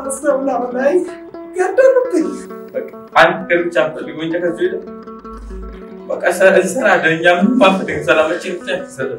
አስረው ምናምን ላይ ገደሉብኝ። አንድ ነገር ብቻ ፈልጎ እንጂ ከዚህ ሄደ በቃ እንሰራለን። እኛ ምንም አንፈልግም። ሰላማችን ብቻ ይሰራል።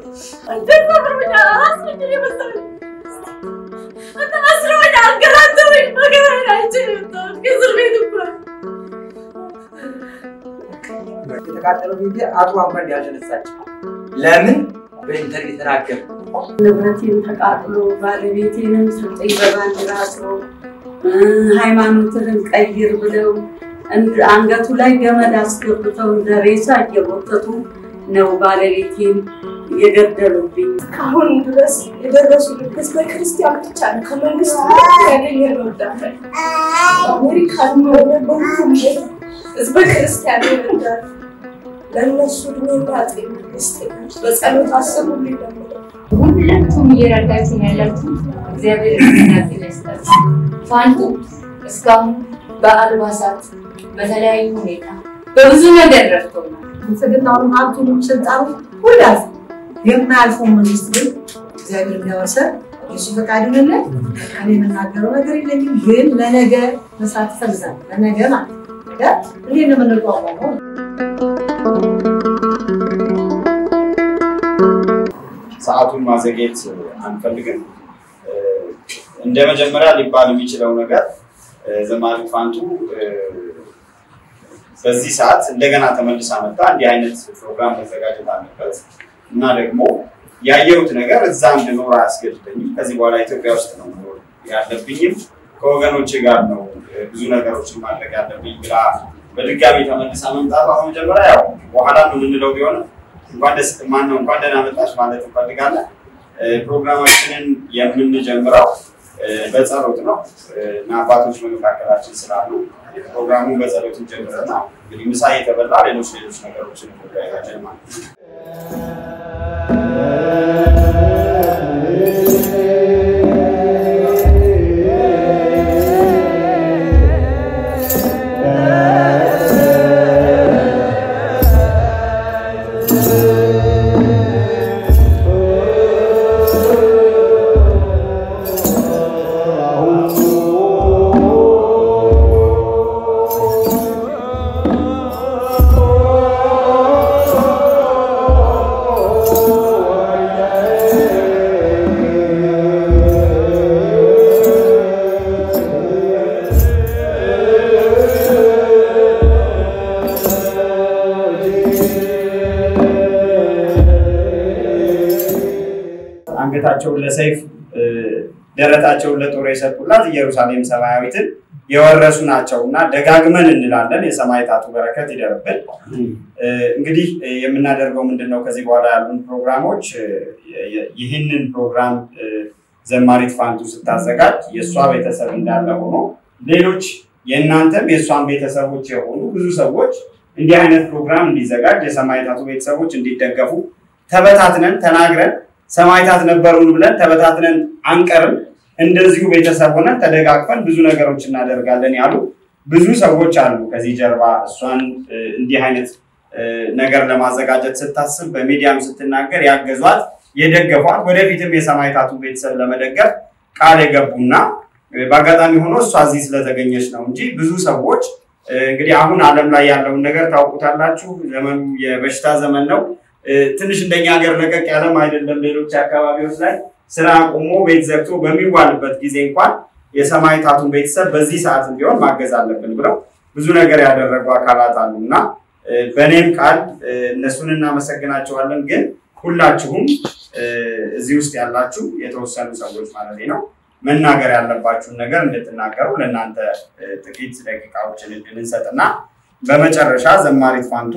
የተቃጠለው ቤት አጥሯ እንኳን ያልተነሳች ለምን በኢንተርኔት ተናገር ንብረቴን ተቃጥሎ ባለቤቴንም ስጠኝ በባንዲራ አስሮ ሃይማኖትህን ቀይር ብለው እንድ- አንገቱ ላይ ገመድ አስገብተው እንደ ሬሳ እየጎተቱ ነው ባለቤቴን የገደሉብኝ። እስካሁን ድረስ የደረሱ ህዝበ ክርስቲያን ብቻ ነው ከመንግስት ያገኘ ነው እርዳታ አሜሪካን ሆነ በሁሉም ቦታ ህዝበ ክርስቲያን ይረዳል። ለእነሱ እድሜና ጤና ይስጠኛል። በጸሎት አስቡልኝ ደግሞ ሁላችሁም እየረዳችሁ ነው ያላችሁ። እግዚአብሔር እናት ይመስላችሁ። ፋንቱ እስካሁን በአልባሳት በተለያዩ ሁኔታ በብዙ ነገር ረድቶናል። ብልጽግናውን ሀብቱንም ስልጣኑ ሁላስ የማያልፈው መንግስት ግን እግዚአብሔር እንዲያወርሰን የሱ ፈቃድ ይሆንልን። እኔ የምናገረው ነገር የለኝም፣ ግን ለነገ መስራት እፈልጋለሁ። ለነገ ማለት ነው። ነገ እንዴት ነው የምንቋቋመው? ሰዓቱን ማዘግየት አንፈልግም። እንደ መጀመሪያ ሊባል የሚችለው ነገር ዘማሪ ፋንቱ በዚህ ሰዓት እንደገና ተመልሳ መጣ። እንዲህ አይነት ፕሮግራም መዘጋጀት አለበት እና ደግሞ ያየሁት ነገር እዛ እንድኖር አያስገድደኝም። ከዚህ በኋላ ኢትዮጵያ ውስጥ ነው መኖር ያለብኝም ከወገኖች ጋር ነው ብዙ ነገሮችን ማድረግ ያለብኝ ብላ በድጋሚ ተመልሳ መምጣቷ በመጀመሪያ ያው በኋላ ነው የምንለው ቢሆንም እንኳን ደስ ማነው እንኳን ደህና መጣሽ ማለት እንፈልጋለን። ፕሮግራማችንን የምንጀምረው በጸሎት ነው እና አባቶች በመካከላችን ስላሉ ፕሮግራሙን በጸሎት እንጀምርና እንግዲህ ምሳ የተበላ ሌሎች ሌሎች ነገሮችን እንወያያለን ማለት ነው። አንገታቸውን ለሰይፍ ደረታቸውን ለጦር የሰጡላት ኢየሩሳሌም ሰማያዊትን የወረሱ ናቸው እና ደጋግመን እንላለን። የሰማዕታቱ በረከት ይደርብን። እንግዲህ የምናደርገው ምንድን ነው? ከዚህ በኋላ ያሉን ፕሮግራሞች ይህንን ፕሮግራም ዘማሪት ፋንቱ ስታዘጋጅ የእሷ ቤተሰብ እንዳለ ሆኖ ሌሎች የእናንተም የእሷን ቤተሰቦች የሆኑ ብዙ ሰዎች እንዲህ አይነት ፕሮግራም እንዲዘጋጅ የሰማዕታቱ ቤተሰቦች እንዲደገፉ ተበታትነን ተናግረን ሰማዕታት ነበሩን ብለን ተበታትነን አንቀርም። እንደዚሁ ቤተሰብ ሆነን ተደጋግፈን ብዙ ነገሮች እናደርጋለን ያሉ ብዙ ሰዎች አሉ። ከዚህ ጀርባ እሷን እንዲህ አይነት ነገር ለማዘጋጀት ስታስብ በሚዲያም ስትናገር ያገዟት፣ የደገፏት ወደፊትም የሰማዕታቱ ቤተሰብ ለመደገፍ ቃል የገቡና በአጋጣሚ ሆኖ እሷ እዚህ ስለተገኘች ነው እንጂ ብዙ ሰዎች እንግዲህ አሁን ዓለም ላይ ያለውን ነገር ታውቁታላችሁ። ዘመኑ የበሽታ ዘመን ነው። ትንሽ እንደኛ ሀገር ለቀቅ ያለም አይደለም። ሌሎች አካባቢዎች ላይ ስራ ቆሞ ቤት ዘግቶ በሚዋልበት ጊዜ እንኳን የሰማዕታቱን ቤተሰብ በዚህ ሰዓት ቢሆን ማገዝ አለብን ብለው ብዙ ነገር ያደረጉ አካላት አሉ እና በእኔም ቃል እነሱን እናመሰግናቸዋለን። ግን ሁላችሁም እዚህ ውስጥ ያላችሁ የተወሰኑ ሰዎች ማለት ነው መናገር ያለባችሁን ነገር እንድትናገሩ ለእናንተ ጥቂት ደቂቃዎችን እድል እንሰጥና በመጨረሻ ዘማሪት ፋንቱ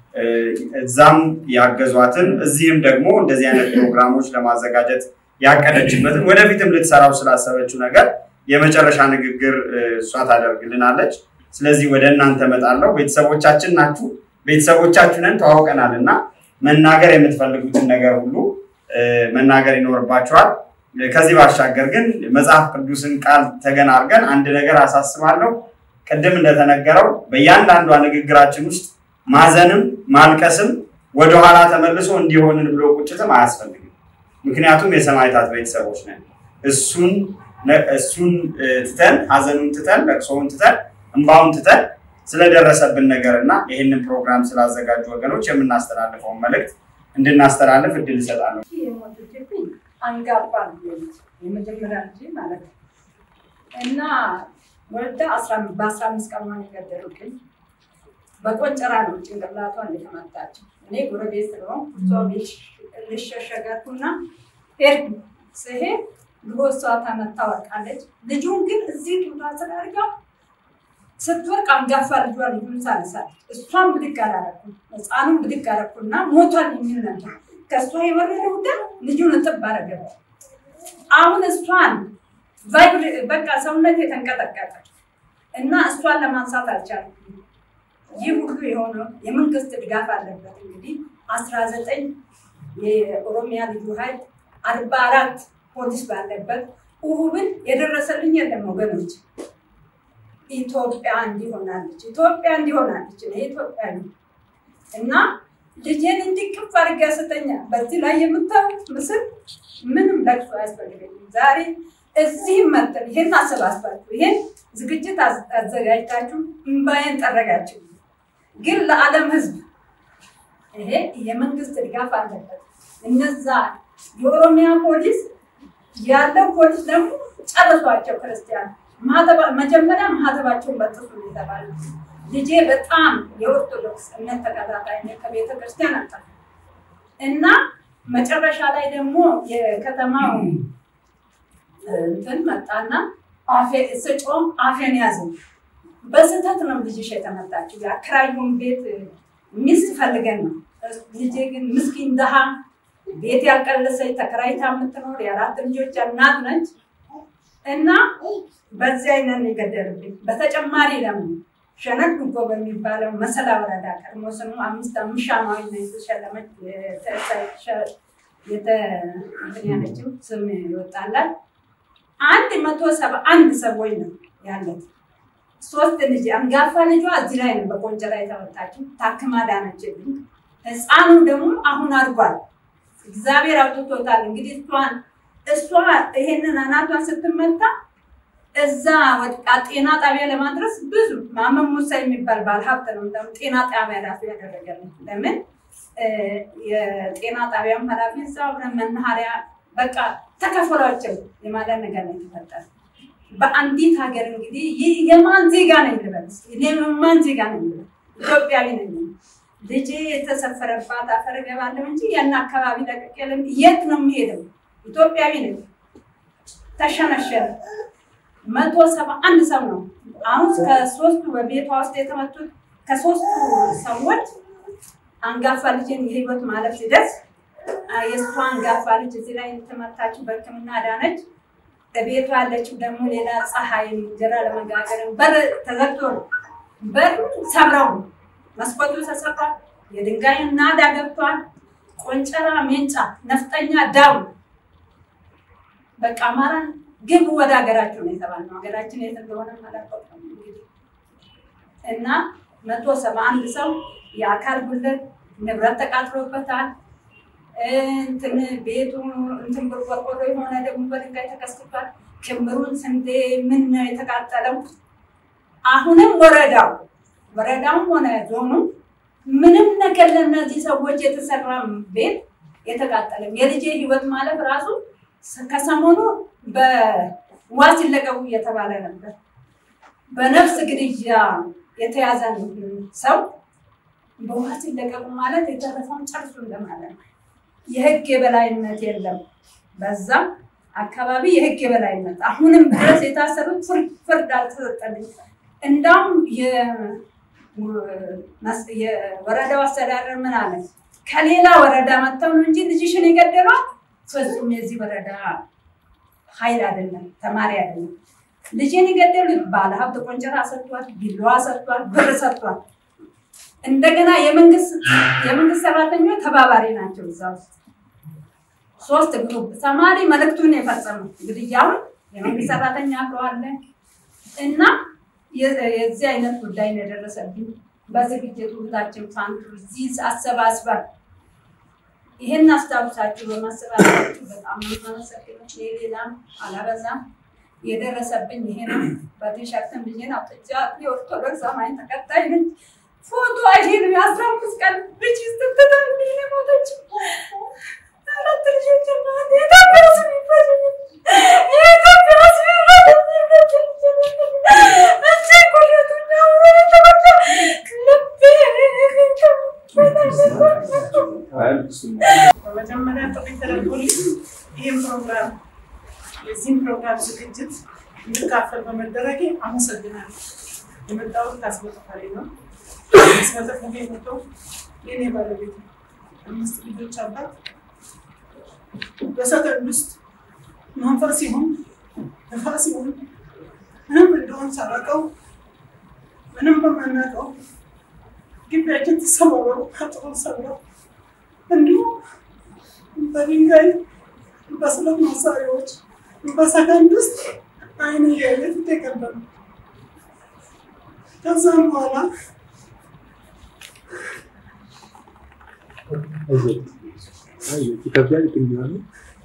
እዛም ያገዟትን እዚህም ደግሞ እንደዚህ አይነት ፕሮግራሞች ለማዘጋጀት ያቀደችበትን ወደፊትም ልትሰራው ስላሰበችው ነገር የመጨረሻ ንግግር እሷ ታደርግልናለች። ስለዚህ ወደ እናንተ እመጣለሁ። ቤተሰቦቻችን ናችሁ፣ ቤተሰቦቻችንን ተዋውቀናል እና መናገር የምትፈልጉትን ነገር ሁሉ መናገር ይኖርባችኋል። ከዚህ ባሻገር ግን መጽሐፍ ቅዱስን ቃል ተገን አድርገን አንድ ነገር አሳስባለሁ። ቅድም እንደተነገረው በእያንዳንዷ ንግግራችን ውስጥ ማዘንም ማልቀስም ወደኋላ ተመልሶ እንዲሆንን ብሎ ቁጭትም አያስፈልግም። ምክንያቱም የሰማዕታት ቤተሰቦች ነን። እሱን ነ- እሱን እ፣ ትተን ሀዘኑን ትተን ለቅሶውን ትተን እንባውን ትተን ስለደረሰብን ነገር እና ይህንን ፕሮግራም ስላዘጋጁ ወገኖች የምናስተላልፈውን መልእክት እንድናስተላልፍ እድል እሰጣለሁ። የሞተችብኝ አንጋባ ልጅ የመጀመሪያ ልጅ ማለት ነው እና ወልዳ አስራ- በአስራ አምስት ቀን ነው የገደሉብኝ። በቆንጨራ ነው ጭንቅላቷን የተመታችው። እኔ ጎረቤት ስለሆንኩ እሷ ቤት ልሸሸገርኩና ሄድኩ። ስሄድ ልቦሷ ተመታ ወድቃለች። ልጁን ግን እዚህ ጡቷ ስር አድርጋው ስትወርቅ አንጋፋ ልጇ ልጁን ሳነሳለች። እሷን ብድግ አላረኩም፣ ህፃኑን ብድግ አረኩና ሞቷል የሚል ነበር። ከእሷ የወረደው ደም ልጁን እጥብ አረገበት። አሁን እሷን ቫይብሬ- በቃ ሰውነት የተንቀጠቀጠ እና እሷን ለማንሳት አልቻልኩም። ይህ ሁሉ የሆነው የመንግስት ድጋፍ አለበት። እንግዲህ አስራ ዘጠኝ የኦሮሚያ ልዩ ኃይል አርባ አራት ፖሊስ ባለበት ውሁብን የደረሰልኝ የለም ወገኖች። ኢትዮጵያ እንዲሆናለች ኢትዮጵያ እንዲሆናለች እኔ ኢትዮጵያ ነኝ እና ልጄን እንዲቅፍ አድርጋ ስተኛ በዚህ ላይ የምታዩት ምስል ምንም ለቅሶ አያስፈልገኝም። ዛሬ እዚህ መጥተን ይሄን አሰባስባችሁ ይሄን ዝግጅት አዝ- አዘጋጅታችሁ እምባዬን ጠረጋችሁ። ግን ለዓለም ሕዝብ ይሄ የመንግስት ድጋፍ አለበት። እነዛ የኦሮሚያ ፖሊስ ያለው ፖሊስ ደግሞ ጨርሷቸው ክርስቲያን ማህተባ- መጀመሪያ ማህተባቸውን በጥሱ ነው የተባለ። ልጄ በጣም የኦርቶዶክስ እምነት ተከታታይ ነው፣ ከቤተ ክርስቲያን አጣ እና መጨረሻ ላይ ደግሞ የከተማው እንትን መጣና አፌ ስጮም አፌን ያዘው። በስህተት ነው ልጅሽ የተመታችው። የአከራዩን ቤት ሚስት ፈልገን ነው። ልጄ ግን ምስኪን ድሃ ቤት ያልቀለሰች ተከራይታ የምትኖር የአራት ልጆች እናት ነች እና በዚህ አይነት ነው የገደሉብኝ። በተጨማሪ ደግሞ ሸነድ ዱጎ በሚባለው መሰላ ወረዳ ቀድሞ ስሙ አምስት አምስት ሻማዊ ነው የተሸለመች የተ- የተ- እንትን ያለችው ስም ይወጣላት አንድ መቶ ሰባ አንድ ሰዎች ነው ያለት። ሶስት ልጅ አንጋፋ ልጇ እዚህ ላይ ነው በቆንጨራ የተመታችው ታክማ ዳነችልኝ። ህፃኑ ደግሞ አሁን አድጓል። እግዚአብሔር አውጥቶታል። እንግዲህ እሷን እሷ ይሄንን አናቷን ስትመታ እዛ ወድቃ ጤና ጣቢያ ለማድረስ ብዙ ማመን ሙሳ የሚባል ባለሀብት ነው እንደውም ጤና ጣቢያ ራሱ ያደረገልን። ለምን እ፣ የጤና ጣቢያም ኃላፊ እዛ አብረን መናኸሪያ በቃ ተከፈሏቸው የማለት ነገር ነው የተፈጠረ። በአንዲት ሀገር እንግዲህ ይህ የማን ዜጋ ነኝ ልበል? እስኪ እኔ የማን ዜጋ ነኝ ልበል? ኢትዮጵያዊ ነኝ። ልጄ የተሰፈረባት አፈር እገባለሁ እንጂ ያን አካባቢ ለቅቄ ለም- የት ነው የሚሄደው? ኢትዮጵያዊ ነኝ። ተሸነሸረ። መቶ ሰባ አንድ ሰው ነው አሁን ከሶስቱ በቤቷ ውስጥ የተመቱት ከሶስቱ ሰዎች አንጋፋ ልጅን የህይወት ማለፍ ሲደርስ አ፣ የእሷ አንጋፋ ልጅ እዚህ ላይ የተመታችው በሕክምና ዳነች። ቤቷ ያለችው ደግሞ ሌላ ፀሐይ እንጀራ ለመጋገር በር ተዘግቶ ነው። በር ሰብረው ነው። መስኮቱ ተሰብሯል። የድንጋይ ናዳ ገብቷል። ቆንጨራ፣ ሜንጫ፣ ነፍጠኛ ዳው በቃ አማራን ግቡ ወደ ሀገራችሁ ነው የተባልነው። ሀገራችን የት እንደሆነ አላውቅም እንግዲህ እና መቶ ሰባ አንድ ሰው የአካል ጉለት ንብረት ተቃጥሎበታል። እንትን ቤቱ እንትን ቆርቆሮ የሆነ ደግሞ በድንጋይ ተከስክቷል። ክምሩን ስንዴ ምን ነው የተቃጠለው። አሁንም ወረዳው ወረዳውም ሆነ ዞኑ ምንም ነገር ለእነዚህ ሰዎች የተሰራ ቤት የተቃጠለም የልጄ ህይወት ማለፍ ራሱ ከሰሞኑ በዋስ ይለቀቁ እየተባለ ነበር። በነፍስ ግድያ የተያዘ ሰው በዋስ ይለቀቁ ማለት የተረፈውን ጨርሱ እንደማለት ነው። የህግ የበላይነት የለም። በዛም አካባቢ የህግ የበላይነት አሁንም ድረስ የታሰሩት ፍርድ- ፍርድ አልተሰጠልኝ። እንዳውም የ- የወረዳው አስተዳደር ምን አለ? ከሌላ ወረዳ መጥተው ነው እንጂ ልጅሽን የገደሏት ፍጹም የዚህ ወረዳ ኃይል አይደለም፣ ተማሪ አይደለም። ልጅን የገደሉት ባለሀብት ቆንጨራ ሰጥቷል፣ ቢላዋ ሰጥቷል፣ ብር ሰጥቷል። እንደገና የመንግስት የመንግስት ሰራተኞች ተባባሪ ናቸው እዛ ውስጥ ሶስት ግሩፕ ተማሪ መልእክቱን የፈጸመው ግድያውን የመንግስት ሰራተኛ አለ እና የ- የዚህ አይነት ጉዳይ ነው የደረሰብኝ። በዝግጅቱ ሁላችን ፋንቱ እዚህ አሰባስበን ይሄን አስታውሳችሁ በማሰባሰባችሁ በጣም ነው የማመሰግነው። እኔ ሌላም አላበዛም። የደረሰብኝ ይሄ ነው። በቲሸርትም ልጄን አውጥቻ የኦርቶዶክስ አማኝ ተከታይ ነኝ። ፎቶ አይሄን የአስራ አምስት ቀን ልጅ ስትታ እንዲህ ነው የሞተችው። አራት ልጆች እናት የኢትዮጵያ ስም ይፈጅ የኢትዮጵያ ስም በመጀመሪያ ጥሪ ተደርጎልኝ ይህም ፕሮግራም የዚህም ፕሮግራም ዝግጅት እንድካፈል በመደረጌ አመሰግናለሁ። የመጣሁት ከአስመጠፋሪ ነው። አስመጠፋሪ መቶ የኔ ባለቤት ነው። አምስት ልጆች አባት በሰከንድ ውስጥ መንፈስ ይሁን ነፋስ ይሁን ምንም እንደሆን ሳላውቀው ምንም በማናውቀው ግቢያችን ተሰባብሮ አጥሩን ሰብረው እንዲሁም በድንጋይ በስለት መሳሪያዎች በሰከንድ ውስጥ አይን እያየ ፊት የቀበሉ ከዛም በኋላ ይከብዳል ይገኛሉ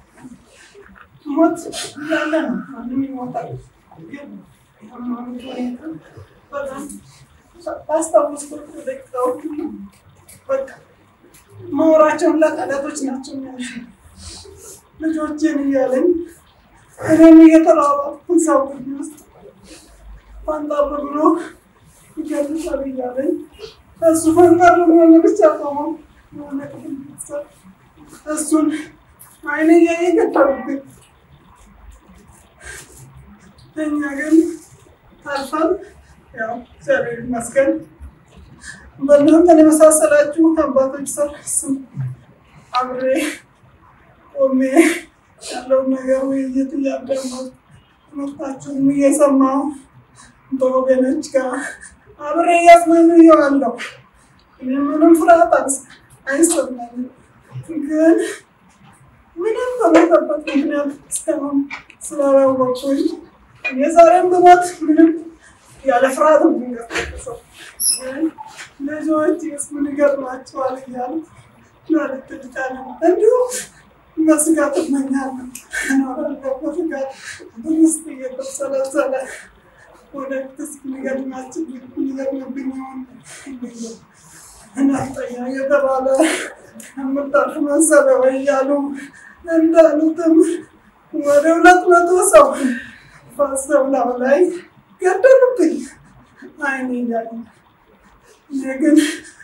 ሞት እንዳለ ነው። ማንም ይሞታል። ግን የሃይማኖት ሁኔታ በጣም ባስታወስኩት ደቂቃዎች ሁሉ በቃ ማወራቸውን ለቃላቶች ናቸው የሚያንሱ ልጆችን እያለኝ እኔም እየተራራኩ እዛው ግቢ ውስጥ ፈንጠር ብሎ ይገልጻል እያለኝ እሱ ፈንጠር ብሎ ለብቻ ቆሞ የሆነ ክፍል ይመስል እሱን አይኔ እያየ ገደሉብኝ። እኛ ግን ተርፈን ያው እግዚአብሔር ይመስገን በእናንተን የመሳሰላችሁ አባቶች ስር ስም አብሬ ቆሜ ያለውን ነገር ውይይት እያደረኩ ትምህርታችሁን እየሰማሁ በወገኖች ጋር አብሬ እያዝናኑየዋለሁ። እኔ ምንም ፍርሃት አልስ- አይሰማኝም፣ ግን ምንም በሞተበት ምክንያት እስካሁን ስላላወቅኩኝ የዛሬም ብሞት ምንም ያለ ፍርሃት ነው የሚንቀሳቀሰው። ግን ልጆች ምን ይገጥማቸዋል እያልኩ ማለት ልቻለሁ እንዲሁም በስጋት እመኛለሁ። እኖራለሁ በስጋት ውስጥ እየተሰለሰለ ወደፊትስ ሊገጥማችን ሊገጥምብኝ ይሆን ብዬ እናጠኛ የተባለ የምታርፍ መሰለ ወይ እያሉ እንዳሉትም ወደ ሁለት መቶ ሰው ፈሰው ላው ላይ ገደሉብኝ። አይኔ እያሉ እኔ ግን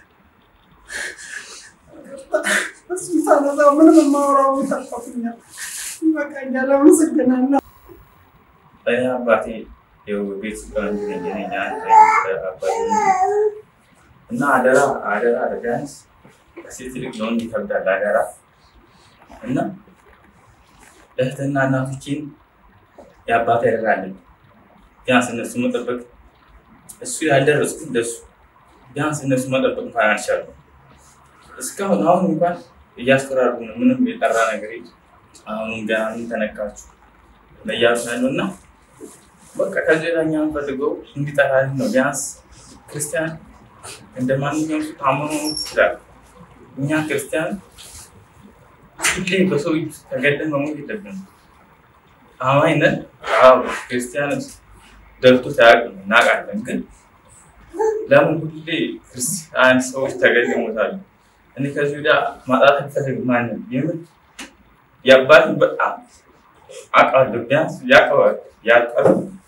እሱን ሳነሳው ምንም የማወራው ተርፎኛል። ይበቃኛል። አመሰግናለሁ። እኔ አባቴ ይኸው ቤት ገኘኛ አባቴ እና አደራ አደራ ቢያንስ ሴት ልጅ ለወንድ ይከብዳል አደራ እና እህትና እናቶችን የአባቴ አደራ አለኝ። ቢያንስ እነሱ መጠበቅ እሱ ያልደረስኩ እንደሱ ቢያንስ እነሱ መጠበቅ እንኳን አልቻሉም። እስካሁን አሁን እንኳን እያስፈራሩ ነው። ምንም የጠራ ነገር የለም። አሁንም ገና ምን ተነካችሁ እያሉ ነው ያለው እና በቃ ከዚህ ላይ እኛ የምንፈልገው እንዲጠራልን ነው። ቢያንስ ክርስቲያን እንደ ማንኛውም ሰው ታምኖ ይችላል። እኛ ክርስቲያን ሁሌ በሰው እጅ ተገደን መሞት የለብንም። አማኝ ነን። አዎ ክርስቲያን ደልቶት አያውቅም፣ እናውቃለን። ግን ለምን ሁሌ ክርስቲያን ሰዎች ተገደው ይሞታሉ? እኔ ከዚህ ወዲያ ማጣት አልፈልግም። ማንም የምን የአባትን በጣም አውቃለሁ። ቢያንስ ያውቀዋል ያውቃል።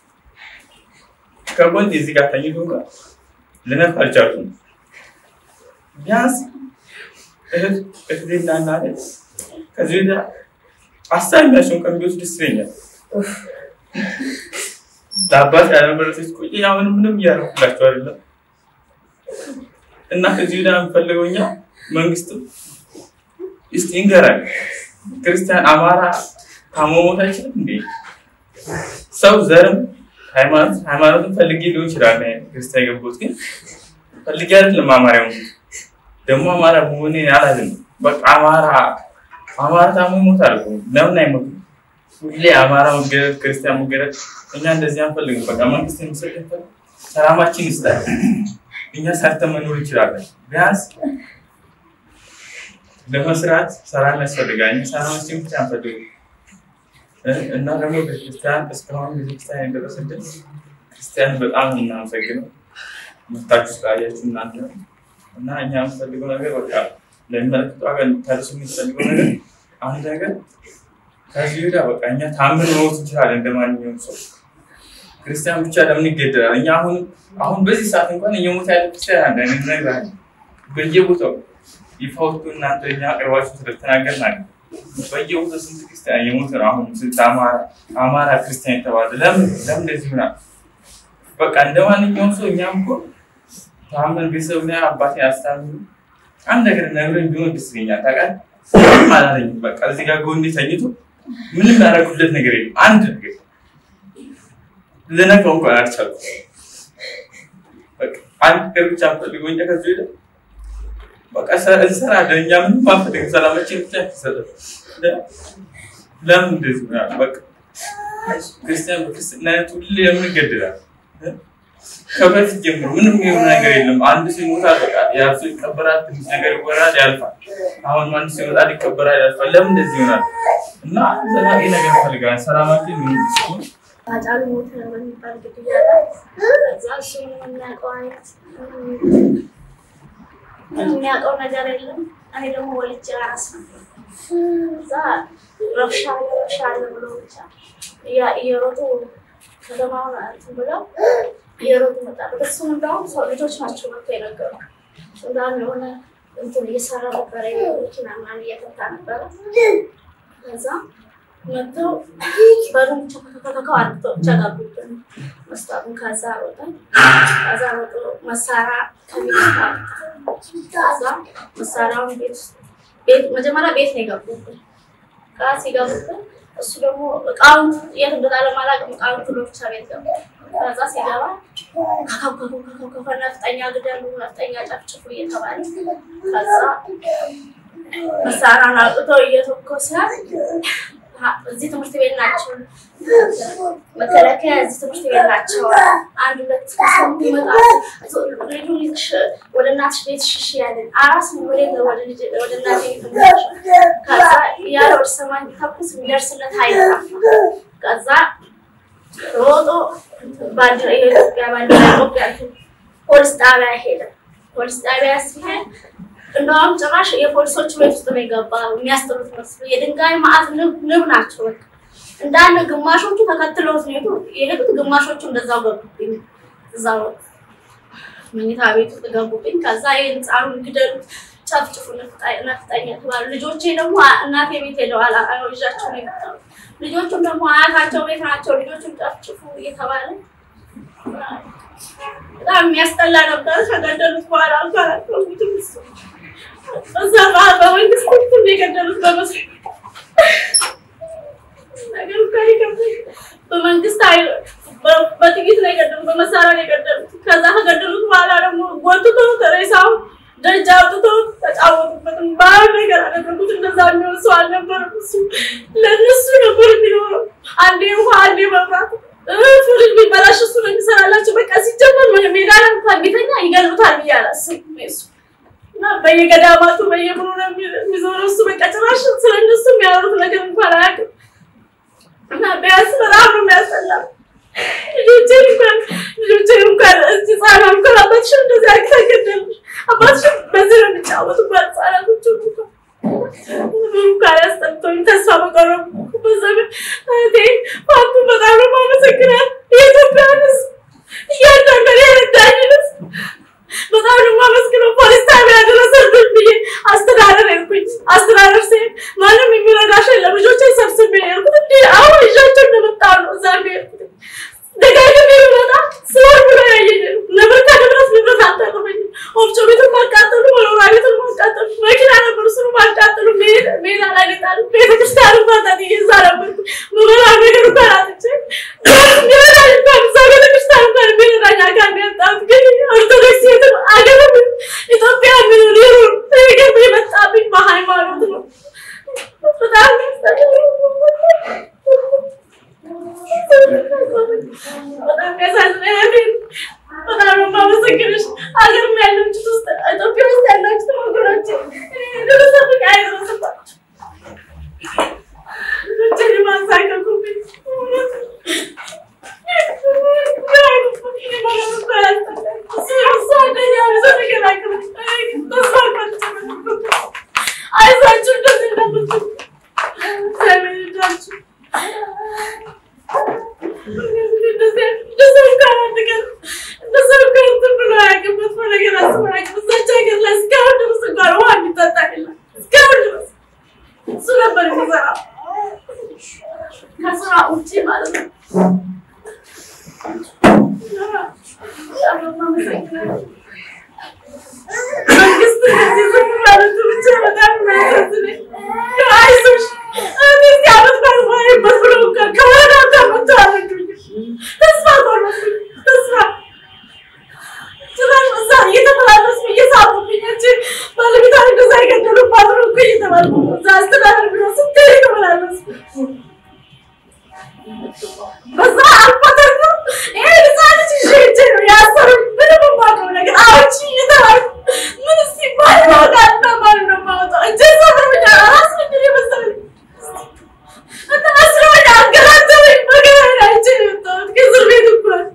ከጎን እዚህ ጋር ተኝቶ እንኳን ልነካ አልቻልኩም። ቢያንስ እህት እህቴና እናቴ ከዚህ ወዲያ አሳቢያቸውን ቀን ቢወስድ ደስ ይለኛል። ለአባት ያለመረሰች ቆይ አሁን ምንም እያደረኩላቸው አይደለም እና ከዚህ ወዲያ የምፈልገው እኛ መንግስትም እስቲ ይንገራል። ክርስቲያን አማራ ታመሞት አይችልም እንዴ? ሰው ዘርም ሃይማኖት ሃይማኖትን ፈልጌ ሊሆን ይችላል ክርስቲያን የገባሁት ግን ፈልጌ አይደለም አማራ የሆንኩት። ደግሞ አማራ መሆኔ አላለም። በቃ አማራ አማራ ታሞ ይሞታል እኮ ለምን አይሞትም? ሁሌ አማራ መገደል፣ ክርስቲያን መገደል እኛ እንደዚህ አንፈልግም። በቃ መንግስት የሚሰጠን ሰላማችን ይስጣል። እኛ ሰርተን መኖር እንችላለን። ቢያንስ ለመስራት ሰላም ያስፈልጋል። እኛ ሰላማችን ብቻ አንፈልግም እና ደግሞ ቤተክርስቲያን እስካሁን ቤተክርስቲያን የደረሰልን ክርስቲያን በጣም ነው የምናመሰግነው መታችሁ ስላያችሁ እናንተ እና እኛ የምንፈልገው ነገር በቃ ለሚመለከተው ሀገር ታደርሱ የምንፈልገው ነገር አንድ ነገር ከዚህ ወዲያ በቃ እኛ ታምን መሞት እንችላለን እንደ ማንኛውም ሰው ክርስቲያን ብቻ ለምን ይገደላል? እኛ አሁን አሁን በዚህ ሰዓት እንኳን እየሞተ ያለ ክርስቲያን አለ። እኔ እነግርሃለሁ በየቦታው ይፋ ወጥቶ እናንተ እኛ አቅርባችሁ ስለተናገርን አለ በየቦታው ስንት ክርስቲያን እየሞተ ነው። አሁን ስንት አማራ አማራ ክርስቲያን የተባለ ለምን ለምን እንደዚህ ይሆናል? በቃ እንደ ማንኛውም ሰው እኛም እኮ ታመን ቤተሰብ ላይ አባቴ አስታምኑ አንድ ነገር ነግረኝ ቢሆን ደስ ይለኛል። ታውቃለህ ምንም አላለኝም። በቃ እዚህ ጋር ጎኔ ተኝቶ ምንም ያደረኩለት ነገር የለም። አንድ ነገር ልነግረው እንኳን አልቻልኩም። በቃ አንድ ነገር ብቻ ፈልገው እንጂ ከዚህ ወዲያ በቃ እንሰራለን። እኛ ምንም አንፈልግም። ሰላማችን ብቻ ይሰጠን። ለምን እንደዚህ ይሆናል? በቃ ክርስቲያን በክርስትናነት ሁሌ ለምን ይገደላል? ከበፊት ጀምሮ ምንም የሆነ ነገር የለም። አንድ ሰው ይሞታል፣ በቃ ያ ሰው ይቀበራል፣ ትንሽ ነገር ይወራል፣ ያልፋል። አሁን አንድ ሰው ይመጣል፣ ይቀበራል፣ ያልፋል። ለምን እንደዚህ ይሆናል? እና ዘላቂ ነገር እንፈልጋለን። ሰላማችን ምን ሲሆን አጫሉ ሞተ በሚባል ግድያ ላይ እዛ እሱ የሚያውቀው አይነት የሚያውቀው ነገር የለም። እኔ ደግሞ ወልጄ አራስ ነበር። እዛ ረብሻ አለ ረብሻ አለ ብሎ ብቻ እየሮጡ ከተማውን እንትን ብለው እየሮጡ መጣበት። እሱም እንደውም ሰው ልጆች ናቸው መጥቶ የነገሩ እንዳሁን የሆነ እንትን እየሰራ ነበረ መኪና ምናምን እየፈታ ነበረ ከዛ መጥተው በሩን ቸከከከከው አድርገው ብቻ ገቡብን። መስታቱን ከዛ ሮጠን ከዛ ሮጦ መሳሪያ ከቤት ውስጥ ከዛ መሳሪያውን ቤት ውስጥ ቤት መጀመሪያ ቤት ነው የገቡብን። እቃ ሲገቡብን እሱ ደግሞ እቃውን የት እንደጣለ አላውቅም። እቃውን ብሎ ብቻ ቤት ገባ። ከዛ ሲገባ ከከከከከከ ነፍጠኛ ግደሉ፣ ነፍጠኛ ጨፍጭፉ እየተባለ ከዛ መሳሪያውን አውጥተው እየተኮሰ እዚህ ትምህርት ቤት ናቸው፣ መከላከያ እዚህ ትምህርት ቤት ናቸው። አንድ ሁለት ከሰሙ ይመጣሉ። ልጁን ይዘሽ ወደ እናትሽ ቤት ሽሽ ያለን አራስ ወደ ወደ እናቴ ቤት ከዛ ያለ ወደ ሰማይ ቢተኩስ የሚደርስለት አይጠፋ። ከዛ ሮጦ ባንዲራ የኢትዮጵያ ባንዲራ ኢትዮጵያ ፖሊስ ጣቢያ ሄደ። ፖሊስ ጣቢያ ሲሄድ እንደውም ጭራሽ የፖሊሶቹ ቤት ውስጥ ነው የገባ የሚያስጥሉት መስሎ የድንጋይ ማዕት ንብ ናቸው። በቃ እንዳለ ግማሾቹ ተከትለውት ነው የሄዱት፣ ግማሾቹ እንደዛው ገቡብኝ። እዛው መኝታ ቤት ውስጥ ገቡብኝ። ከዛ የህፃኑን ግደሉት፣ ጨፍጭፉ፣ ነፍጠኛ ተባሉ። ልጆቼ ደግሞ እናቴ ቤት ሄደዋል፣ ይዣቸው ነው የመጣሁት። ልጆቹም ደግሞ አያታቸው ቤት ናቸው። ልጆቹን ጨፍጭፉ እየተባለ በጣም የሚያስጠላ ነበር። ከገደሉት በኋላ እንኳን አልተውትም እሱ እዛ በመንግስት እንትን የገደሉት በመስሎኝ ነገሩ ጋር ይከብዳል። በመንግስት ኃይል በጥይት ነው የገደሉት፣ በመሳሪያ ነው የገደሉት። ከዛ ከገደሉት በኋላ ደግሞ ጎትቶ ሬሳው ደጅ አውጥቶ ተጫወቱበትም ባህል ነገር አደረጉት። እንደዛ የሚሆን ሰው አልነበረም። እሱ ለእነሱ ነበር የሚኖረው። አንዴ ውሃ፣ አንዴ መብራት ፍሪጅ ቢበላሽ እሱ ነው የሚሰራላቸው። በቃ ሲጀመር ሜዳ ላይ እንኳን ቢተኛ ይገሉታል ብዬ አላስብም እሱ እና በየገዳማቱ በየምኑ ነው የሚዞረው እሱ። በቃ ጭራሽ ስለ እነሱ የሚያወሩት ነገር እንኳን አያውቅም። እና ቢያንስ በጣም ነው የሚያስጠላው። ልጆቼ እንኳን ልጆቼ እንኳን እዚህ ህጻናት እንኳን አባትሽን እንደዚህ አድርገሽ ገደልሽ፣ አባትሽን በዚህ ነው የሚጫወቱባት ህጻናቶቹ እንኳን እንኳን ያስጠልቶኝ ተስፋ በቆረብ በዘመን እህቴ ፋቱ በጣም ነው የማመሰግናት። የኢትዮጵያን ህዝብ እያንዳንዱ የረዳኝ ህዝብ በጣም ነው የማመስግነው። ፖሊስ ጣቢያ ደረሰብን ብዬ አስተዳደር ሄድኩኝ። አስተዳደር ሲሄድ ማንም የሚረዳሽ የለም። ልጆቼ ሰብስቤ ሄድኩት። እንዲ አሁን ይዣቸው እንደመጣ ነው እዛ ሄድኩት። ደጋግሜ ብመጣ ስወር ብሎ ያየኝ ነበር። ከድረስ ንብረት አልጠቅመኝም። ወፍጮ ቤቱን ማቃጠሉ፣ መኖሪያ ቤቱን ማቃጠሉ፣ መኪና ነበር እሱን ማቃጠሉ፣ ሜዳ ላይ ጣሉ። ቤተክርስቲያኑ ማጣት እየዛ ነበርኩ። ምበላ ነገር እንኳን አጥቼ ሚረዳኝ እንኳን እዛ ቤተክርስቲያን እንኳን ሚረዳኝ አካል ያጣሁት ግን ኦርቶዶክስ ሴትም አገርም ኢትዮጵያ ምኑር ይኑር ነገር የመጣብኝ በሃይማኖት ነው። በጣም በጣም ያሳዝናል። በጣም ነው የማመሰግንሽ። ሀገርም ያለችት ውስጥ ኢትዮጵያ ውስጥ ያላችሁት ወገኖች ደረሰብኝ አይደረስባችሁ ልጆችን ማሳከኩ የምሰራው ከስራ ውጭ ማለት ነው። በጣም ነው የማመሰግነው። መንግስት እንደዚህ ዝም ማለቱ ብቻ በጣም የሚያሳዝነኝ። አይዞሽ እዚህ ዓመት ባልባይበት ብለው እንኳን ከወረዳ እንኳን መጥተው አልረዱኝም። ተስፋ ቆረጥኩኝ። ተስፋ ጭራሽ እዛ እየተመላለሱ እየሳቁብኝ እንጂ ባለቤቷ እንደዛ የገደሉባት ነው እኮ እየተባልኩ ነው። እዛ አስተዳደር ቢሮ ስንት የተመላለሱ በዛ አልፎ ደግሞ ይሄ ህፃን ልጅ ይዤ ሄጄ ነው ያሰሩኝ። ምንም የማውቀው ነገር አውጪ እየተባልኩ ምን ሲባል ማውቃልና ማን ነው የማወጣው? እጄ ሰብረውኛ ራስ ምንድን የመሰለኝ እና አስረውኝ አንገላተውኝ። በገበያ አይቼ ነው የወጣሁት ከእስር ቤት እንኳን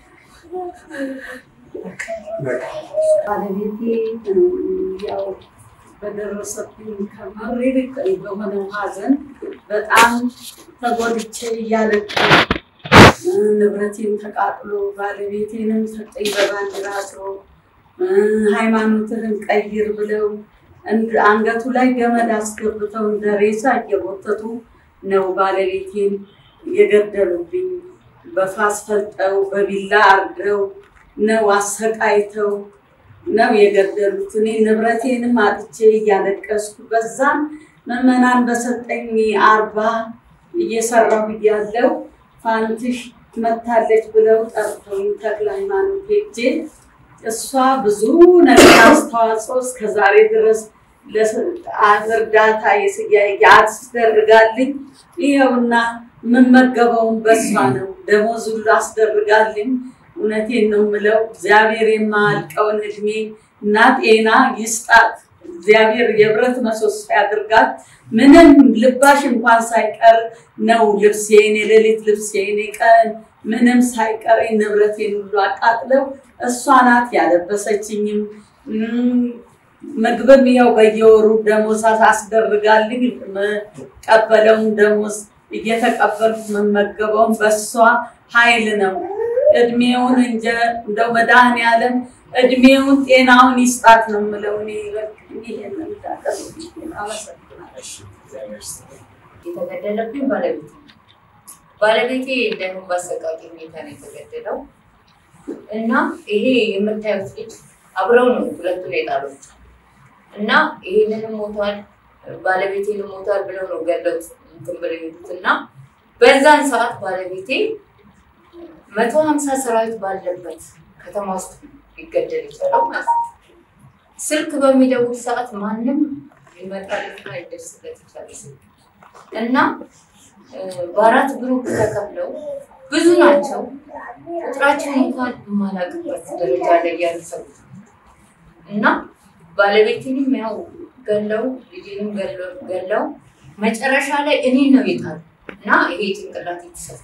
ባለቤቴ ያው በደረሰብኝ ከመሬት በሆነው ሐዘን በጣም ተጎድቼ እያለቀስኩ ንብረቴን ተቃጥሎ ባለቤቴንም ሰጠኝ በባንዲራ አስሮ ሃይማኖትህን ቀይር ብለው እንድ- አንገቱ ላይ ገመድ አስገብተው እንደ ሬሳ እየጎተቱ ነው ባለቤቴን የገደሉብኝ። በፋስ ፈልጠው በቢላ አርደው ነው አሰቃይተው ነው የገደሉት። እኔ ንብረቴንም አጥቼ እያለቀስኩ በዛም ምዕመናን በሰጠኝ አርባ እየሰራሁ እያለው ፋንትሽ መታለች ብለው ጠርተውኝ ተክለ ሃይማኖት ሄጄ እሷ ብዙ ነገር አስተዋጽኦ እስከዛሬ ድረስ ለስ- እርዳታ የስ- የ- ያስደርጋልኝ። ይኸውና የምመገበውን በሷ ነው። ደሞዝ ሁሉ አስደርጋልኝ። እውነቴን ነው የምለው። እግዚአብሔር የማያልቀውን እድሜ እና ጤና ይስጣት። እግዚአብሔር የብረት ምሰሶ ያድርጋት። ምንም ልባሽ እንኳን ሳይቀር ነው ልብሴን፣ የሌሊት ልብሴን፣ የቀን ምንም ሳይቀር ንብረቴን ሁሉ አቃጥለው እሷ ናት ያለበሰችኝም። እም፣ ምግብም ይኸው በየወሩ ደሞዝ አስደርጋልኝ። የምቀበለውን ደሞዝ እየተቀበልኩ የምመገበውን በእሷ ኃይል ነው። እድሜውን እንጀ እንደው መድኃኒዓለም እድሜውን ጤናውን ይስጣት ነው የምለው እኔ ይሄንን እንዳቀርብ አመሰግናለሁ። የተገደለብኝ ባለቤቴ ነው። ባለቤቴ ደግሞ በአሰቃቂ ሁኔታ ነው የተገደለው እና ይሄ የምታዩት ልጅ አብረው ነው ሁለቱን የጣሉት እና ይሄንንም ሞቷል ባለቤቴንም ሞቷል ብለው ነው ገለውት እንትን ብለው የሄዱት እና በዛን ሰዓት ባለቤቴ መቶ ሀምሳ ሰራዊት ባለበት ከተማ ውስጥ ሊገደል ይችላል ማለት ነው። ስልክ በሚደውል ሰዓት ማንም ሊመጣለትና ሊደርስለት ይችላል ስልክ እና እ፣ በአራት ግሩፕ ተከፍለው ብዙ ናቸው። ቁጥራቸውን እንኳን የማላውቅበት ደረጃ ላይ ያሉ ሰዎች እና ባለቤቴንም ያው ገለው ልጄንም ገለው ገለው መጨረሻ ላይ እኔ ነው የጣሉ እና ይሄ ጭንቅላት የተሰፍቶ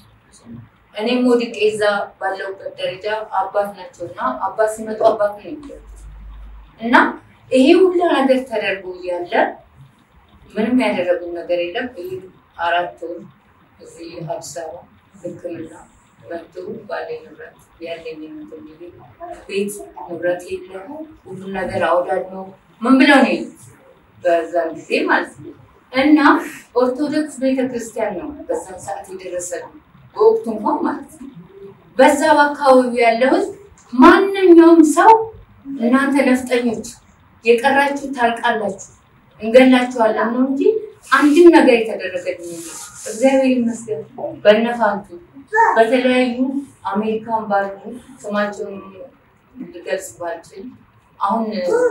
እኔም ወድቄ እዛ ባለውበት ደረጃ አባት ናቸው እና አባት ሲመጡ አባት ነው የሚገሉት እና ይሄ ሁላ ነገር ተደርጎ እያለ ምንም ያደረጉን ነገር የለም። ይህ አራት ወር እዚህ አዲስ አበባ ሕክምና መጡ። ባለ ንብረት ያለኝ እንትን ብዬ ቤት ንብረት የለ ሁሉ ነገር አውዳድነው ምን ብለው ነው የሄዱት በዛን ጊዜ ማለት ነው። እና ኦርቶዶክስ ቤተክርስቲያን ነው በዛን ሰዓት የደረሰልን በወቅቱ እንኳን ማለት ነው። በዛ በአካባቢው ያለው ህዝብ ማንኛውም ሰው እናንተ ነፍጠኞች የቀራችሁ ታልቃላችሁ እንገላችኋለን ነው እንጂ አንድም ነገር የተደረገልኝ የለም። እግዚአብሔር ይመስገን በነፋንቱ በተለያዩ አሜሪካን ባሉ ስማቸውን ልገልጽ ባልችል አሁን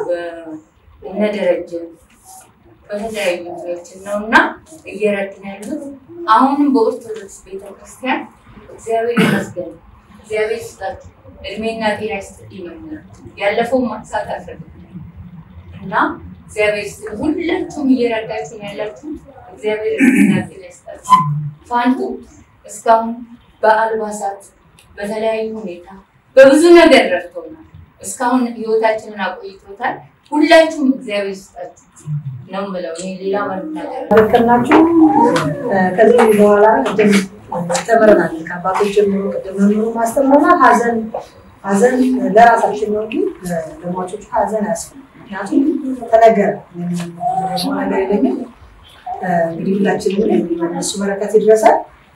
በእነደረጀ በተለያዩ እንትኖችን ነው እና እየረድን ያሉት አሁንም በኦርቶዶክስ ቤተክርስቲያን እግዚአብሔር ይመስገን እግዚአብሔር ይስጣችሁ እድሜና ጤና ይስጥልኝ ነው የምለው። ያለፈው ማንሳት አልፈልግም እና እግዚአብሔር ይስጥልኝ። ሁላችሁም እየረዳችሁ ነው ያላችሁ። እግዚአብሔር እድሜና ጤና ይስጣችሁ። ፋንቱ እስካሁን በአልባሳት በተለያዩ ሁኔታ በብዙ ነገር ረድቶናል። እስካሁን ህይወታችንን አቆይቶታል። ሁላችሁም እግዚአብሔር ይስጣችሁ ነው የምለው። እኔ ሌላ መናገር መከርናችሁ ከዚህ በኋላ ቅድም ተምረናል። ከአባቶች ጀምሮ ቅድም መምህሩ ማስተምረናል። ሀዘን ሀዘን ለራሳችን ነው እንጂ ለሟቾቹ ሀዘን አያስፈልግም። ምክንያቱም ተነገረ። ደግሞ ነገር የለኝም እንግዲህ ሁላችንም እነሱ በረከት ይድረሳል።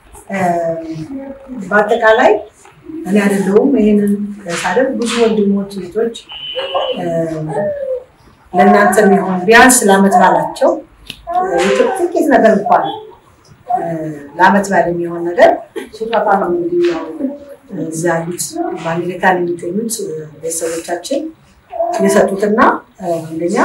በአጠቃላይ እኔ አይደለሁም ይህንን ሳደርግ ብዙ ወንድሞች እህቶች ለእናንተ የሚሆን ቢያንስ ለአመት ባላቸው ጥቂት ነገር እንኳን ለአመት ባል የሚሆን ነገር ስጦታ ነው እንግዲህ ያው እዚያ ያሉት በአሜሪካን የሚገኙት ቤተሰቦቻችን የሰጡትና አንደኛ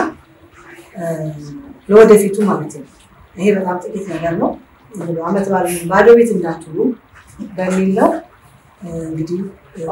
ለወደፊቱ ማለት ነው። ይሄ በጣም ጥቂት ነገር ነው። አመት ባል ባዶ ቤት እንዳትሉ በሚል ነው እንግዲህ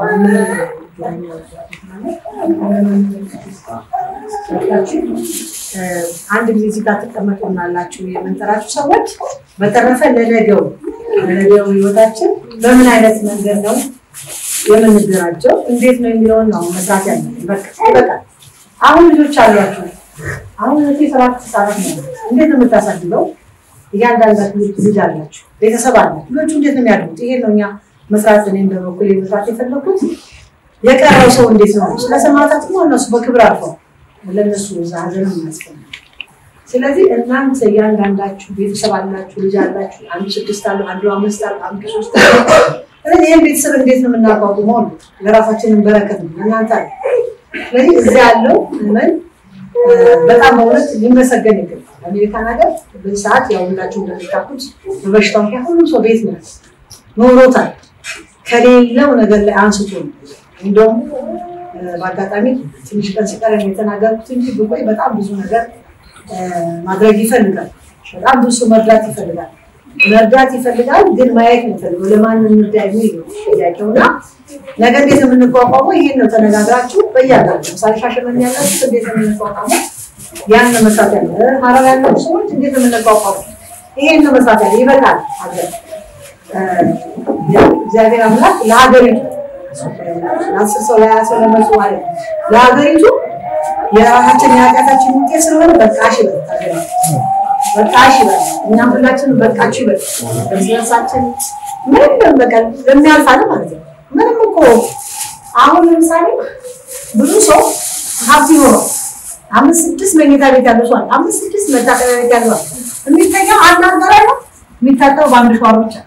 አንድ ጊዜ እዚህ ጋር ትቀመጡናላችሁ የምንጠራችሁ ሰዎች። በተረፈ ለነገው ለነገው ህይወታችን በምን አይነት መንገድ ነው የምንደራጀው፣ እንዴት ነው የሚለውን ነው መስራት ያለብን። በቃ ይበቃል። አሁን ልጆች አሏችሁ። አሁን እህቴ ሰባት ህጻናት ነው። እንዴት ነው የምታሳድገው? እያንዳንዳችሁ ልጅ አላችሁ፣ ቤተሰብ አላችሁ። ልጆቹ እንዴት ነው የሚያድጉት? ይሄ ነው እኛ መስራት እኔም በበኩሌ መስራት የፈለኩት። የቀረው ሰው እንዴት ነው? ስለ ሰማዕታት ነው እነሱ በክብር አልፈው ለእነሱ እዛ ሀዘንም የሚያስፈልግ ስለዚህ እናንተ እያንዳንዳችሁ ቤተሰብ አላችሁ፣ ልጅ አላችሁ። አንዱ ስድስት አለ፣ አንዱ አምስት አለ፣ አንዱ ሶስት አለ። ስለዚህ ይህን ቤተሰብ እንዴት ነው የምናቋቁመው? ነው ለራሳችንን በረከት ነው እናንተ አለ። ስለዚህ እዚያ ያለው ምን በጣም በእውነት ሊመሰገን ይገባል። አሜሪካን ሀገር በዚህ ሰዓት ያው ሁላችሁ እንደምታውቁት በበሽታው ምክንያት ሁሉም ሰው ቤት ነው ኖሮታል። ከሌለው ነገር ላይ አንስቶ ነው እንደውም በአጋጣሚ ትንሽ ቀን ሲቀረን የተናገርኩት እንጂ ብቆይ በጣም ብዙ ነገር ማድረግ ይፈልጋል። በጣም ብዙ ሰው መርዳት ይፈልጋል። መርዳት ይፈልጋል፣ ግን ማየት ነው የሚፈልገው። ለማን እንርዳ የሚል ነው ጥያቄው እና ነገ እንዴት ነው የምንቋቋመው? ይሄን ነው ተነጋግራችሁ በያላችሁ ለምሳሌ ሻሸመኔ ያላችሁ እንዴት ነው የምንቋቋመው? ያን ነው መስራት ያለ። ሀረር ያላችሁ ሰዎች እንዴት ነው የምንቋቋመው? ይሄን ነው መስራት ያለ። ይበቃል። ሀገር እግዚአብሔር አምላክ ለሀገሪቱ ለአስር ሰው ለሀያ ሰው ለመቶ ማለት ነው ለሀገሪቱ የራሳችን የኃጢአታችን ውጤት ስለሆነ በቃሽ ይበል ሀገሪቱ በቃሽ ይበል። እኛም ሁላችንም በቃችሁ ይበል። እርስ በርሳችን ምንም በቃ ለሚያልፋል ማለት ነው። ምንም እኮ አሁን ለምሳሌ ብዙ ሰው ሀብት ይኖረው አምስት ስድስት መኝታ ቤት ያለው ሰው አለ። አምስት ስድስት መታጠቢያ ቤት ያለው አለ። የሚተኛው አንድ አልጋ ላይ ነው። የሚታጠበው በአንድ ሸዋር ብቻ።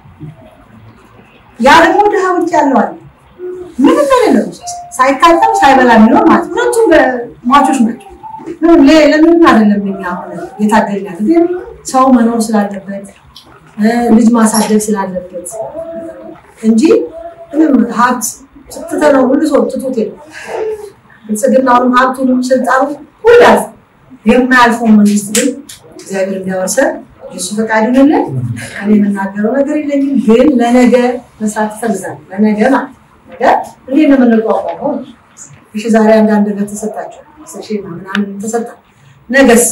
ያ ደግሞ ድሃ ውጭ ያለው አለ። ምንም የሌለው ሳይታጠብ ሳይበላ የሚኖር ማለት ነው። ሁለቱም ሟቾች ናቸው። ምንም ለምንም አይደለም። እኛ አሁን የታገልን ያለ ግን ሰው መኖር ስላለበት ልጅ ማሳደግ ስላለበት እንጂ ምንም ሀብት ትተነው ሁሉ ሰው ትቶት የለም። ብልጽግናውንም ሀብቱንም ስልጣኑ ሁሉ ያልፍ የማያልፈውን መንግስት ግን እግዚአብሔር እንዲያወርሰን የሱ ፈቃድ ይሁንልን። እኔ የምናገረው ነገር የለኝም፣ ግን ለነገ መስራት እፈልጋለሁ። ለነገ ማለት ነገ እንዴት ነው የምንቋቋመው? እሺ ዛሬ አንዳንድ ነገር ተሰጣቸው ሰሽና ምናምን ተሰጣ። ነገስ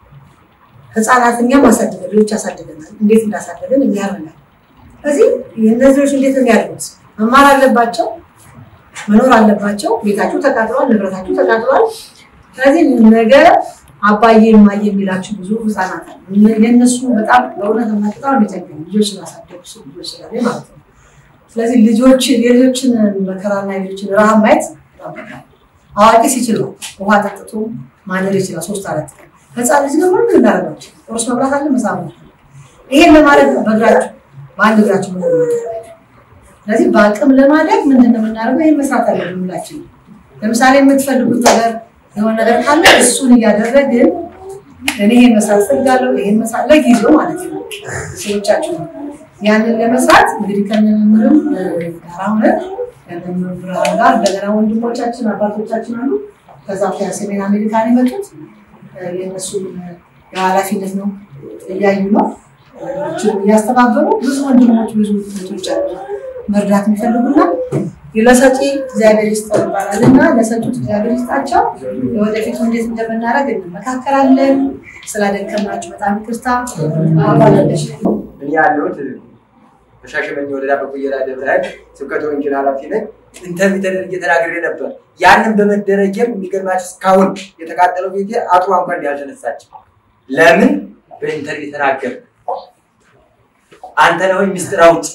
ህፃናት እኛም አሳድገን ልጆች አሳድገናል። እንዴት እንዳሳደገን የሚያርናል። ስለዚህ እነዚህ ልጆች እንዴት ነው የሚያድጉት? መማር አለባቸው፣ መኖር አለባቸው። ቤታቸው ተቃጥሏል፣ ንብረታቸው ተቃጥሏል። ስለዚህ ነገ አባዬ እማዬ የሚላቸው ብዙ ህፃናት አሉ። የእነሱ በጣም በእውነት በጣም የሚጨንቀኝ ልጆች ስላሳደጉ ልጆች ስላለ ማለት ነው። ስለዚህ ልጆች የልጆችን መከራና የልጆችን ረሃብ ማየት በጣም በጣም አዋቂ ሲችል ነው ውሃ ጠጥቶ ማደር ይችላል። ሶስት አራት ቀን ህፃን ልጅ ደግሞ ምን እናደርጋቸው? ቁርስ መብላት አለ፣ ምሳ መብላት አለ። ይሄን ለማድረግ በእግራቸው በአንድ እግራቸው ምን ስለዚህ በአቅም ለማደግ ምንድን ነው የምናደርገው? ይህን መስራት አለብን ሁላችን። ለምሳሌ የምትፈልጉት ነገር የሆነ ነገር ካለ እሱን እያደረግን እኔ ይሄን መስራት ፈልጋለሁ፣ ይሄን መስራት ለጊዜው ማለት ነው ሰዎቻችን ያንን ለመስራት እንግዲህ ከመምህርም ጋር ሆነን ከመምህር ብርሃን ጋር እንደገና ወንድሞቻችን አባቶቻችን አሉ። ከዛ ከሰሜን አሜሪካን የመጡት የእነሱን የኃላፊነት ነው እያዩ ነው እያስተባበሩ ብዙ ወንድሞች ብዙ እህቶች አሉ መርዳት የሚፈልጉና ለሰጪ እግዚአብሔር ይስጠው ይባላል እና ለሰጡት እግዚአብሔር ይስጣቸው። ወደፊቱ እንዴት እንደምናደርግ እንመካከራለን። ስላደከምናችሁ በጣም ይቅርታ። አባላለች እኔ ያለሁት በሻሸመኔ ወረዳ በቆየራ ደብረ ኃይል ስብከተ ወንጌል ኃላፊ ነኝ። ኢንተርቪው ተደርጌ ተናግሬ ነበር። ያንን በመደረጌም የሚገርማችሁ እስካሁን የተቃጠለው ቤቴ አጥሯ እንኳን ያልተነሳች። ለምን በኢንተርቪው ተናገር አንተ ነህ ወይ ሚስጥር አውጭ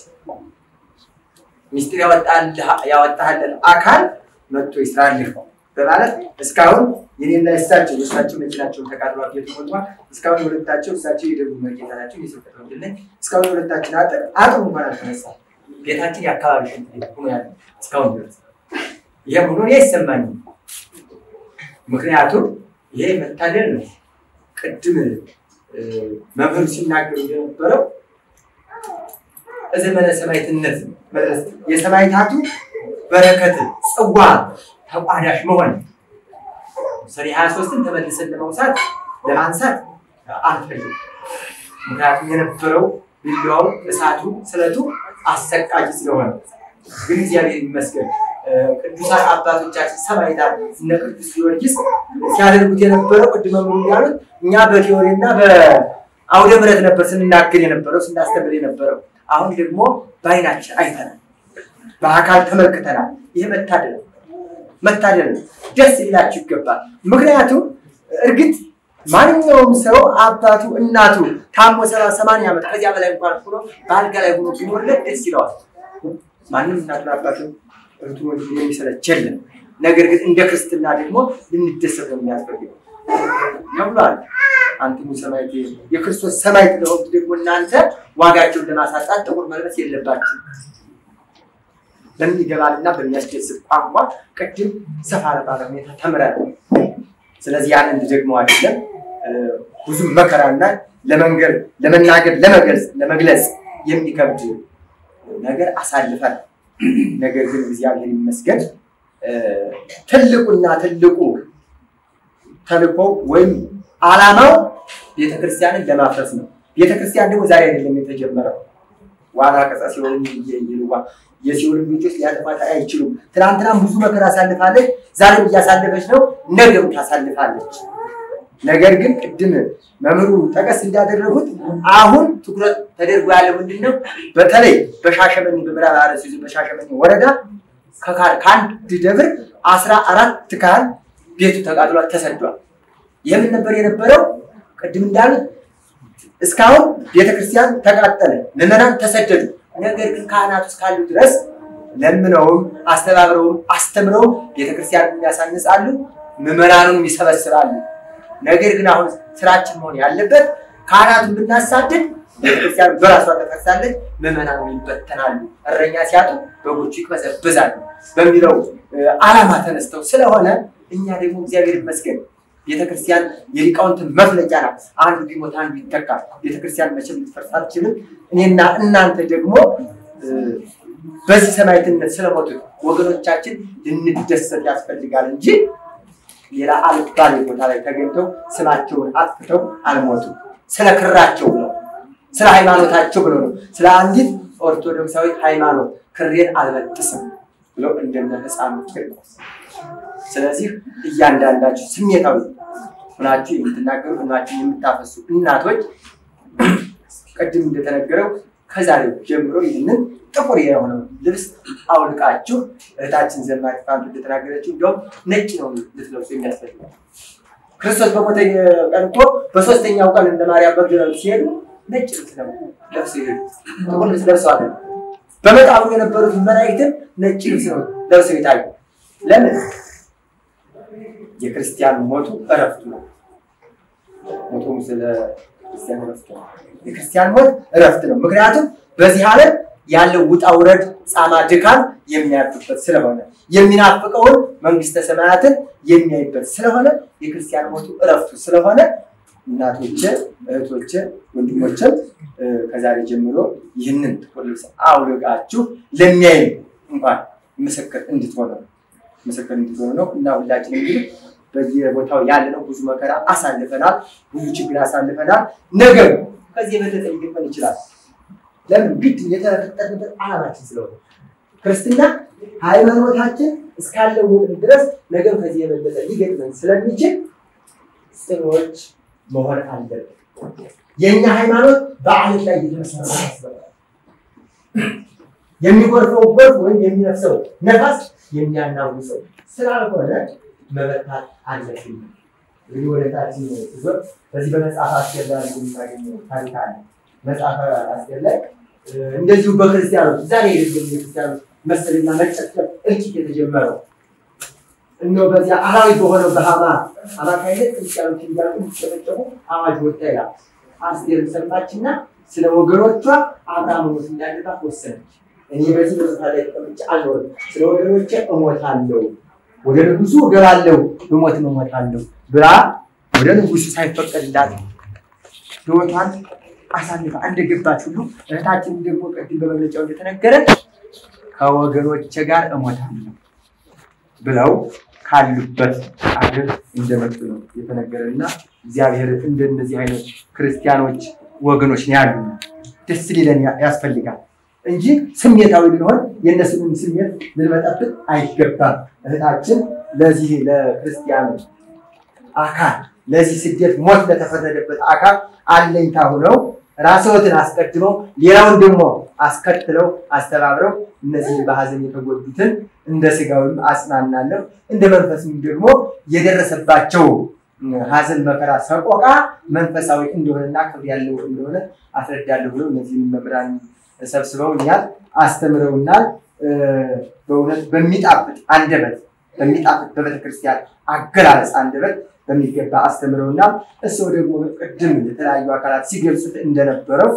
ሚስጥር ያወጣህልን አካል መጥቶ ይስራልህ በማለት እስካሁን የኔና የእሳቸው የእሳቸው መኪናቸውን ተቃጥሏል፣ ቤቱ ሞልቷል። እስካሁን የሁለታቸው እሳቸው የደቡብ መኪና ናቸው። የስብከት ወንጌል ነኝ። እስካሁን የሁለታችን አጥር አጥሩ እንኳን አልተነሳም። ቤታችን የአካባቢ ሽንት ቤት ሆኖ ያለ እስካሁን ድረስ ይህም ሆኖ እኔ አይሰማኝም። ምክንያቱም ይሄ መታደል ነው። ቅድም እ፣ መምህሩ ሲናገሩ እንደነበረው ዘመነ ሰማዕትነት መድረስ የሰማዕታቱ በረከት ጽዋ ተቋዳሽ መሆን ሰኔ ሀያ ሶስትን ተመልሰን ለመውሳት ለማንሳት አንፈልግም። ምክንያቱም የነበረው ቢላዋው፣ እሳቱ፣ ስለቱ አሰቃቂ ስለሆነ ግን እግዚአብሔር ይመስገን እ፣ ቅዱሳን አባቶቻችን ሰማዕታት እነ ቅዱስ ጊዮርጊስ ሲያደርጉት የነበረው ቅድመ መምህሩ እንዳሉት እኛ በቴዎሪና በአውደ ምሕረት ነበር ስንናገር የነበረው ስናስተምር የነበረው። አሁን ደግሞ በዓይናችን አይተናል፣ በአካል ተመልክተናል። ይህ መታደል ነው። መታደል ነው። ደስ ሊላችሁ ይገባል። ምክንያቱም እርግጥ ማንኛውም ሰው አባቱ እናቱ ታሞ ሰባ ሰማንያ ዓመት ከዚያ በላይ እንኳን ሆኖ በአልጋ ላይ ሆኖ ቢኖርለት ደስ ይለዋል። ማንም እናቱን አባቱን እህቱ ወንድሙ የሚሰለች የለም። ነገር ግን እንደ ክርስትና ደግሞ ልንደሰት ነው የሚያስፈልገው ተብሏል። አንትሙ ሰማዕት የክርስቶስ ሰማዕት ለሆኑት ደግሞ እናንተ ዋጋቸውን ለማሳጣት ጥቁር መልበስ የለባችሁ በሚገባልና በሚያስደስት ቋንቋ ቅድም ሰፋ ባለ ሁኔታ ተምረናል። ስለዚህ ያንን ደግሞ አይደለም እ፣ ብዙ መከራና ለመንገር ለመናገር ለመግለጽ ለመግለጽ የሚከብድ ነገር አሳልፈናል። ነገር ግን እግዚአብሔር ይመስገን እ፣ ትልቁና ትልቁ ተልእኮ ወይም ዓላማው ቤተክርስቲያንን ለማፍረስ ነው። ቤተክርስቲያን ደግሞ ዛሬ አይደለም የተጀመረው። ዋና ቀጻ ሲሆን ይልዋ የሲኦል ልጆች ሊያጠፋት አይችሉም። ትናንትናም ብዙ መከራ አሳልፋለች፣ ዛሬም እያሳለፈች ነው፣ ነገም ታሳልፋለች። ነገር ግን ቅድም መምህሩ ጠቀስ እንዳደረጉት አሁን ትኩረት ተደርጎ ያለ ምንድን ነው? በተለይ በሻሸመኔ በምዕራብ አርሲ ዞን በሻሸመኔ ወረዳ ከካ- ከአንድ ደብር አስራ አራት ካህን ቤቱ ተቃጥሏል፣ ተሰዷል። የምን ነበር የነበረው? ቅድም እንዳሉት እስካሁን ቤተክርስቲያን ተቃጠለ፣ ምዕመናን ተሰደዱ። ነገር ግን ካህናቱ እስካሉ ድረስ ለምነውም አስተባብረውም አስተምረውም ቤተክርስቲያንን ያሳንጻሉ፣ ምዕመናኑን ይሰበስባሉ። ነገር ግን አሁን ስራችን መሆን ያለበት ካህናቱን ብናሳድድ ቤተክርስቲያን በራሷ ተፈርሳለች፣ ምዕመናኑ ይበተናሉ፣ እረኛ ሲያጡ በጎቹ ይቅበዘበዛሉ በሚለው እ፣ ዓላማ ተነስተው ስለሆነ እኛ ደግሞ እግዚአብሔር ይመስገን ቤተክርስቲያን የሊቃውንትን መፍለቂያ ናት። አንዱ ቢሞት አንዱ ይተካል። ቤተክርስቲያን መቼም ልትፈርስ አትችልም። እኔና እናንተ ደግሞ እ፣ በዚህ ሰማዕትነት ስለሞቱት ወገኖቻችን ልንደሰት ያስፈልጋል እንጂ ሌላ አልባሌ ቦታ ላይ ተገኝተው ስማቸውን አጥፍተው አልሞቱም። ስለ ክራቸው ብለው ስለ ሃይማኖታቸው ብለው ነው። ስለ አንዲት ኦርቶዶክሳዊ ሃይማኖት ክሬን አልበጥስም ብለው እንደነ ሕፃኑ ቂርቆስ። ስለዚህ እያንዳንዳችሁ ስሜታዊ ሆናችሁ የምትናገሩ እናችሁ የምታፈሱ እናቶች ቅድም እንደተነገረው ከዛሬው ጀምሮ ይህንን ጥቁር የሆነው ልብስ አውልቃችሁ እህታችን ዘማሪ ፋንቱ እንደተናገረችው እንዲሁም ነጭ ነው ልትለብሱ የሚያስፈልገው። ክርስቶስ በሞተ ቀን እኮ በሶስተኛው ቀን እንደ ማርያም መግደላዊት ሲሄዱ ነጭ ልብስ ነው ለብሰው ይሄዱ። ጥቁር ልብስ ለብሰው አለ። በመቃብሩ የነበሩት መላእክትም ነጭ ልብስ ነው ለብሰው የታዩ። ለምን? የክርስቲያን ሞቱ እረፍቱ ነው። ሞቱ ስለ ክርስቲያን እረፍቱ ነው። የክርስቲያን ሞት እረፍት ነው። ምክንያቱም በዚህ ዓለም ያለው ውጣ ውረድ፣ ጻማ፣ ድካም የሚያርፍበት ስለሆነ የሚናፍቀውን መንግስተ ሰማያትን የሚያይበት ስለሆነ የክርስቲያን ሞቱ እረፍቱ ስለሆነ እናቶቼ፣ እህቶቼ፣ ወንድሞቼም እ፣ ከዛሬ ጀምሮ ይህንን ጥቁር ልብስ አውልቃችሁ ለሚያይ እንኳን ምስክር እንድትሆኑ ነው ምስክር እንድትሆኑ ነው እና ሁላችን እንግዲህ በየቦታው ያለነው ብዙ መከራ አሳልፈናል፣ ብዙ ችግር አሳልፈናል። ነገር ከዚህ የበለጠ ሊገጥመን ይችላል። ለምን ግድ የተፈጠርንበት ዓላማችን ስለሆነ ክርስትና ሃይማኖታችን እስካለውን ድረስ ነገር ከዚህ የበለጠ ሊገጥመን ስለሚችል ጽኖች መሆን አለብን። የእኛ ሃይማኖት በዓለት ላይ የተመሰረተ ያስበላል። የሚጎርፈው ጎርፍ ወይም የሚነፍሰው ነፋስ የሚያናውሰው ስላልሆነ መበታት አለብን። እንግዲህ ወደታችን ዞር በዚህ በመጽሐፍ አስቴር ላይ የምናገኘው ታሪክ አለ። መጽሐፈ አስቴር ላይ እ፣ እንደዚሁ በክርስቲያኖች ዛሬ የደገሙ የክርስቲያኖች መሰልና መጨፍጨፍ እልቂት የተጀመረው እነሆ በዚያ አራዊት በሆነው በሃማ አማካይነት ክርስቲያኖች እንዲያልቁ እንዲጨፈጨፉ አዋጅ ወጣ ይላል። አስቴር ሰማችና ስለ ወገኖቿ አብርሃም ሞት እንዳለባት ወሰነች። እኔ በዚህ በስፍራ ላይ ተቀምጬ አልኖርም፣ ስለ ወገኖቼ እሞታለሁ፣ ወደ ንጉሱ እገባለሁ፣ ብሞትም እሞታለሁ ብላ ወደ ንጉሱ ሳይፈቀድላት ሕይወቷን አሳልፋ እንደገባች ሁሉ እህታችን ደግሞ ቅድም በመግለጫው እንደተነገረ ከወገኖቼ ጋር እሞታለሁ ብለው ካሉበት አገር እንደመጡ ነው የተነገረና እግዚአብሔር እንደነዚህ አይነት ክርስቲያኖች ወገኖች ነው ያሉ። ደስ ሊለን ያስፈልጋል እንጂ ስሜታዊ ልንሆን የእነሱንም ስሜት ልንመጠብቅ አይገባም። እህታችን ለዚህ ለክርስቲያኑ አካል ለዚህ ስደት ሞት ለተፈረደበት አካል አለኝታ ሆነው ራስዎትን አስቀድመው ሌላውን ደግሞ አስከትለው አስተባብረው እነዚህ በሀዘን የተጎዱትን እንደ ስጋዊም አጽናናለሁ እንደ መንፈስም ደግሞ የደረሰባቸው ሀዘን፣ መከራ፣ ሰቆቃ መንፈሳዊ እንደሆነና ክብር ያለው እንደሆነ አስረዳለሁ ብለው እነዚህን መምህራን ሰብስበውኛል፣ አስተምረውናል። በእውነት በሚጣፍጥ አንደበት በሚጣፍጥ በቤተክርስቲያን አገላለጽ አንደበት በሚገባ አስተምረውና እሱ ደግሞ ቅድም የተለያዩ አካላት ሲገልጹት እንደነበረው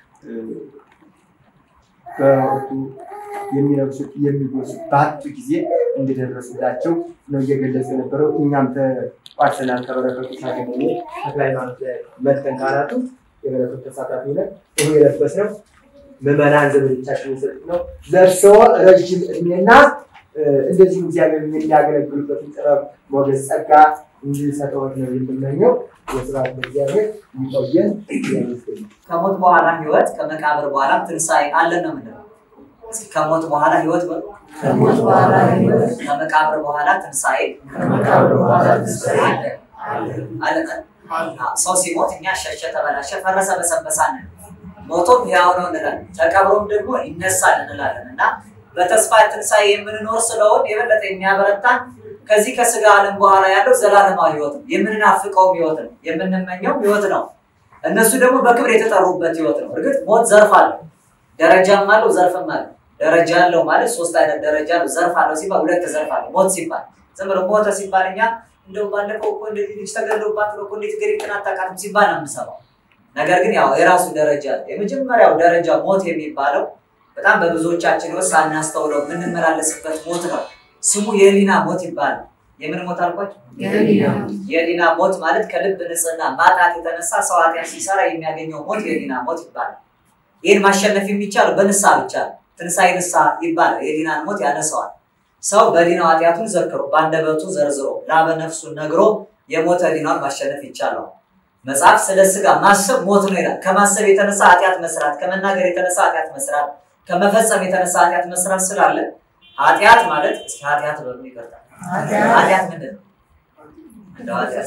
በወቅቱ የሚለብሱት የሚጎሱት በአጡ ጊዜ እንደደረሱላቸው ነው እየገለጹ የነበረው። እኛም ተቋርሰናል ከበረከቱ ሳገኘ ተክለ ሃይማኖት ላይ መጥተን ካላቱ የበረከቱ ተሳታፊ ሆነ ይህ የለበስነው ምዕመናን ዘመዶቻችን የሰጡት ነው። ለእርስዎ ረጅም እድሜና እንደዚሁ እግዚአብሔር የሚያገለግሉበትን ጥበብ፣ ሞገስ፣ ጸጋ እንዲሰጠዎት ነው የምመኘው። የስራት እግዚአብሔር ይቆየን። ከሞት በኋላ ህይወት ከመቃብር በኋላ ትንሣኤ አለን ነው የምንለው። እስኪ ከሞት በኋላ ህይወት በሉ። ከሞት በኋላ ህይወት፣ ከመቃብር በኋላ ትንሣኤ ከመቃብር በኋላ ትንሣኤ አለ አለ። ሰው ሲሞት እኛ ሸሸ፣ ተበላሸ፣ ፈረሰ፣ በሰበሳን ሞቶም ሕያው ነው እንላለን፣ ተቀብሮም ደግሞ ይነሳል እንላለን እና በተስፋ ትንሣኤ የምንኖር ስለሆን የበለጠ የሚያበረታን ከዚህ ከስጋ ዓለም በኋላ ያለው ዘላለማዊ ህይወት ነው። የምንናፍቀውም ህይወት ነው። የምንመኘው ህይወት ነው። እነሱ ደግሞ በክብር የተጠሩበት ህይወት ነው። እርግጥ ሞት ዘርፍ አለው፣ ደረጃም አለው፣ ዘርፍም አለው። ደረጃ አለው ማለት ሶስት አይነት ደረጃ አለው። ዘርፍ አለው ሲባል ሁለት ዘርፍ አለው። ሞት ሲባል ዝም ብሎ ሞተ ሲባል እኛ እንደው ባለፈው እኮ እንደዚህ ልጅ ተገሎባት ነው እኮ እንዴት ገሪትን አታውቃትም ሲባል ነው የምንሰማው። ነገር ግን ያው የራሱ ደረጃ አለ። የመጀመሪያው ደረጃ ሞት የሚባለው በጣም በብዙዎቻችን ውስጥ ሳናስተውለው የምንመላለስበት ሞት ነው። ስሙ የህሊና ሞት ይባላል። የምን ሞት አልኳቸው? የህሊና ሞት ማለት ከልብ ንጽህና ማጣት የተነሳ ሰው ኃጢአት ሲሰራ የሚያገኘው ሞት የህሊና ሞት ይባላል። ይህን ማሸነፍ የሚቻለው በንስሐ ብቻ ነው። ትንሣኤ ንስሐ ይባላል። የህሊናን ሞት ያነሰዋል። ሰው በህሊናው ኃጢአቱን ዘክሮ በአንደበቱ ዘርዝሮ ላበ ነፍሱን ነግሮ የሞተ ህሊናውን ማሸነፍ ይቻለዋል። መጽሐፍ ስለ ስጋ ማሰብ ሞት ነው ይላል። ከማሰብ የተነሳ ኃጢአት መስራት፣ ከመናገር የተነሳ ኃጢአት መስራት፣ ከመፈጸም የተነሳ ኃጢአት መስራት ስላለ ኃጢአት ማለት እስኪ ኃጢአት በሉ ይቀርታል። ኃጢአት ምንድን ነው? እንደው ኃጢአት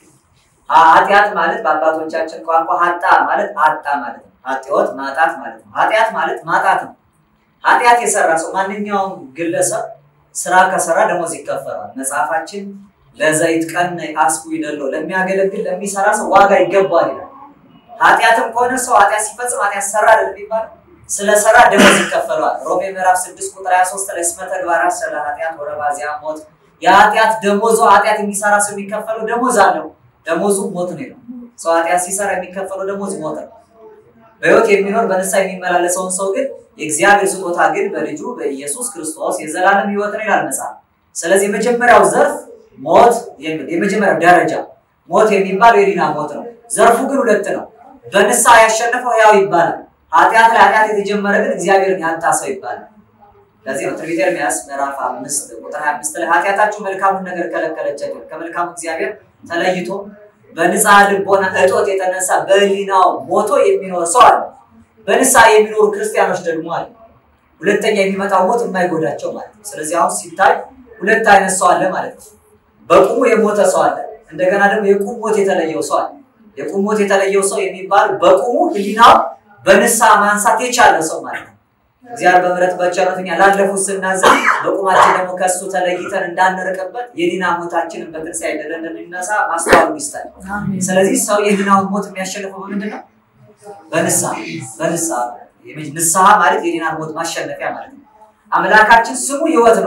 ኃጢአት ማለት በአባቶቻችን ቋንቋ ሀጣ ማለት አጣ ማለት ነው። ኃጢወት ማጣት ማለት ነው። ኃጢአት ማለት ማጣት ነው። ኃጢአት የሰራ ሰው ማንኛውም ግለሰብ ስራ ከሰራ ደሞዝ ይከፈላል። መጽሐፋችን ለዘይት ቀን አስቡ ይደለው ለሚያገለግል ለሚሰራ ሰው ዋጋ ይገባል ይላል። ኃጢአትም ከሆነ ሰው ኃጢአት ሲፈጽም ኃጢአት ሰራ አይደለም የሚባለው ስለሰራ ደሞዝ ይከፈለዋል። ሮሜ ምዕራፍ 6 ቁጥር 23 ላይ እስመ ተግባራት ስለ ኃጢአት ወረባዚያ ሞት፣ የኃጢአት ደሞዙ ኃጢአት የሚሰራ ሰው የሚከፈለው ደሞዝ አለው። ደሞዙ ሞት ነው ይላል። ሰው ኃጢአት ሲሰራ የሚከፈለው ደሞዝ ሞት ነው። በሕይወት የሚኖር በንስሐ የሚመላለሰውን ሰው ግን የእግዚአብሔር ስጦታ ግን በልጁ በኢየሱስ ክርስቶስ የዘላለም ሕይወት ነው ይላል መጽሐፍ። ስለዚህ የመጀመሪያው ዘርፍ ሞት የሚል የመጀመሪያው ደረጃ ሞት የሚባለው የህሊና ሞት ነው። ዘርፉ ግን ሁለት ነው። በንስሐ ያሸነፈው ሕያው ይባላል። ኃጢአት ላይ ኃጢአት የተጀመረ ግን እግዚአብሔርን ያጣ ሰው ይባላል። ለዚህ ነው ትንቢተ ኤርምያስ ምዕራፍ አምስት ቁጥር ሀያ አምስት ላይ ኃጢአታችሁ መልካሙን ነገር ከለከለቻቸው ከመልካሙ እግዚአብሔር ተለይቶ በንስሐ ልቦና እጦት የተነሳ በህሊናው ሞቶ የሚኖር ሰው አለ። በንስሐ የሚኖሩ ክርስቲያኖች ደግሞ አለ። ሁለተኛ የሚመጣው ሞት የማይጎዳቸው ማለት ነው። ስለዚህ አሁን ሲታይ ሁለት አይነት ሰው አለ ማለት ነው። በቁሙ የሞተ ሰው አለ። እንደገና ደግሞ የቁም ሞት የተለየው ሰው አለ። የቁም ሞት የተለየው ሰው የሚባል በቁሙ ህሊናው በንስሐ ማንሳት የቻለ ሰው ማለት ነው። እግዚአብሔር በምሕረት በቸርነቱ እኛ ላለፉት ስናዝን በቁማችን ደግሞ ከእሱ ተለይተን እንዳንርቅበት የህሊና ሞታችንን በትንሣኤ ድል እንድንነሳ ማስተዋሉ ይስጠን። ስለዚህ ሰው የህሊናውን ሞት የሚያሸንፈው በምንድን ነው? በንስሐ በንስሐ ንስሐ ማለት የህሊናን ሞት ማሸነፊያ ማለት ነው። አምላካችን ስሙ ህይወት ነው።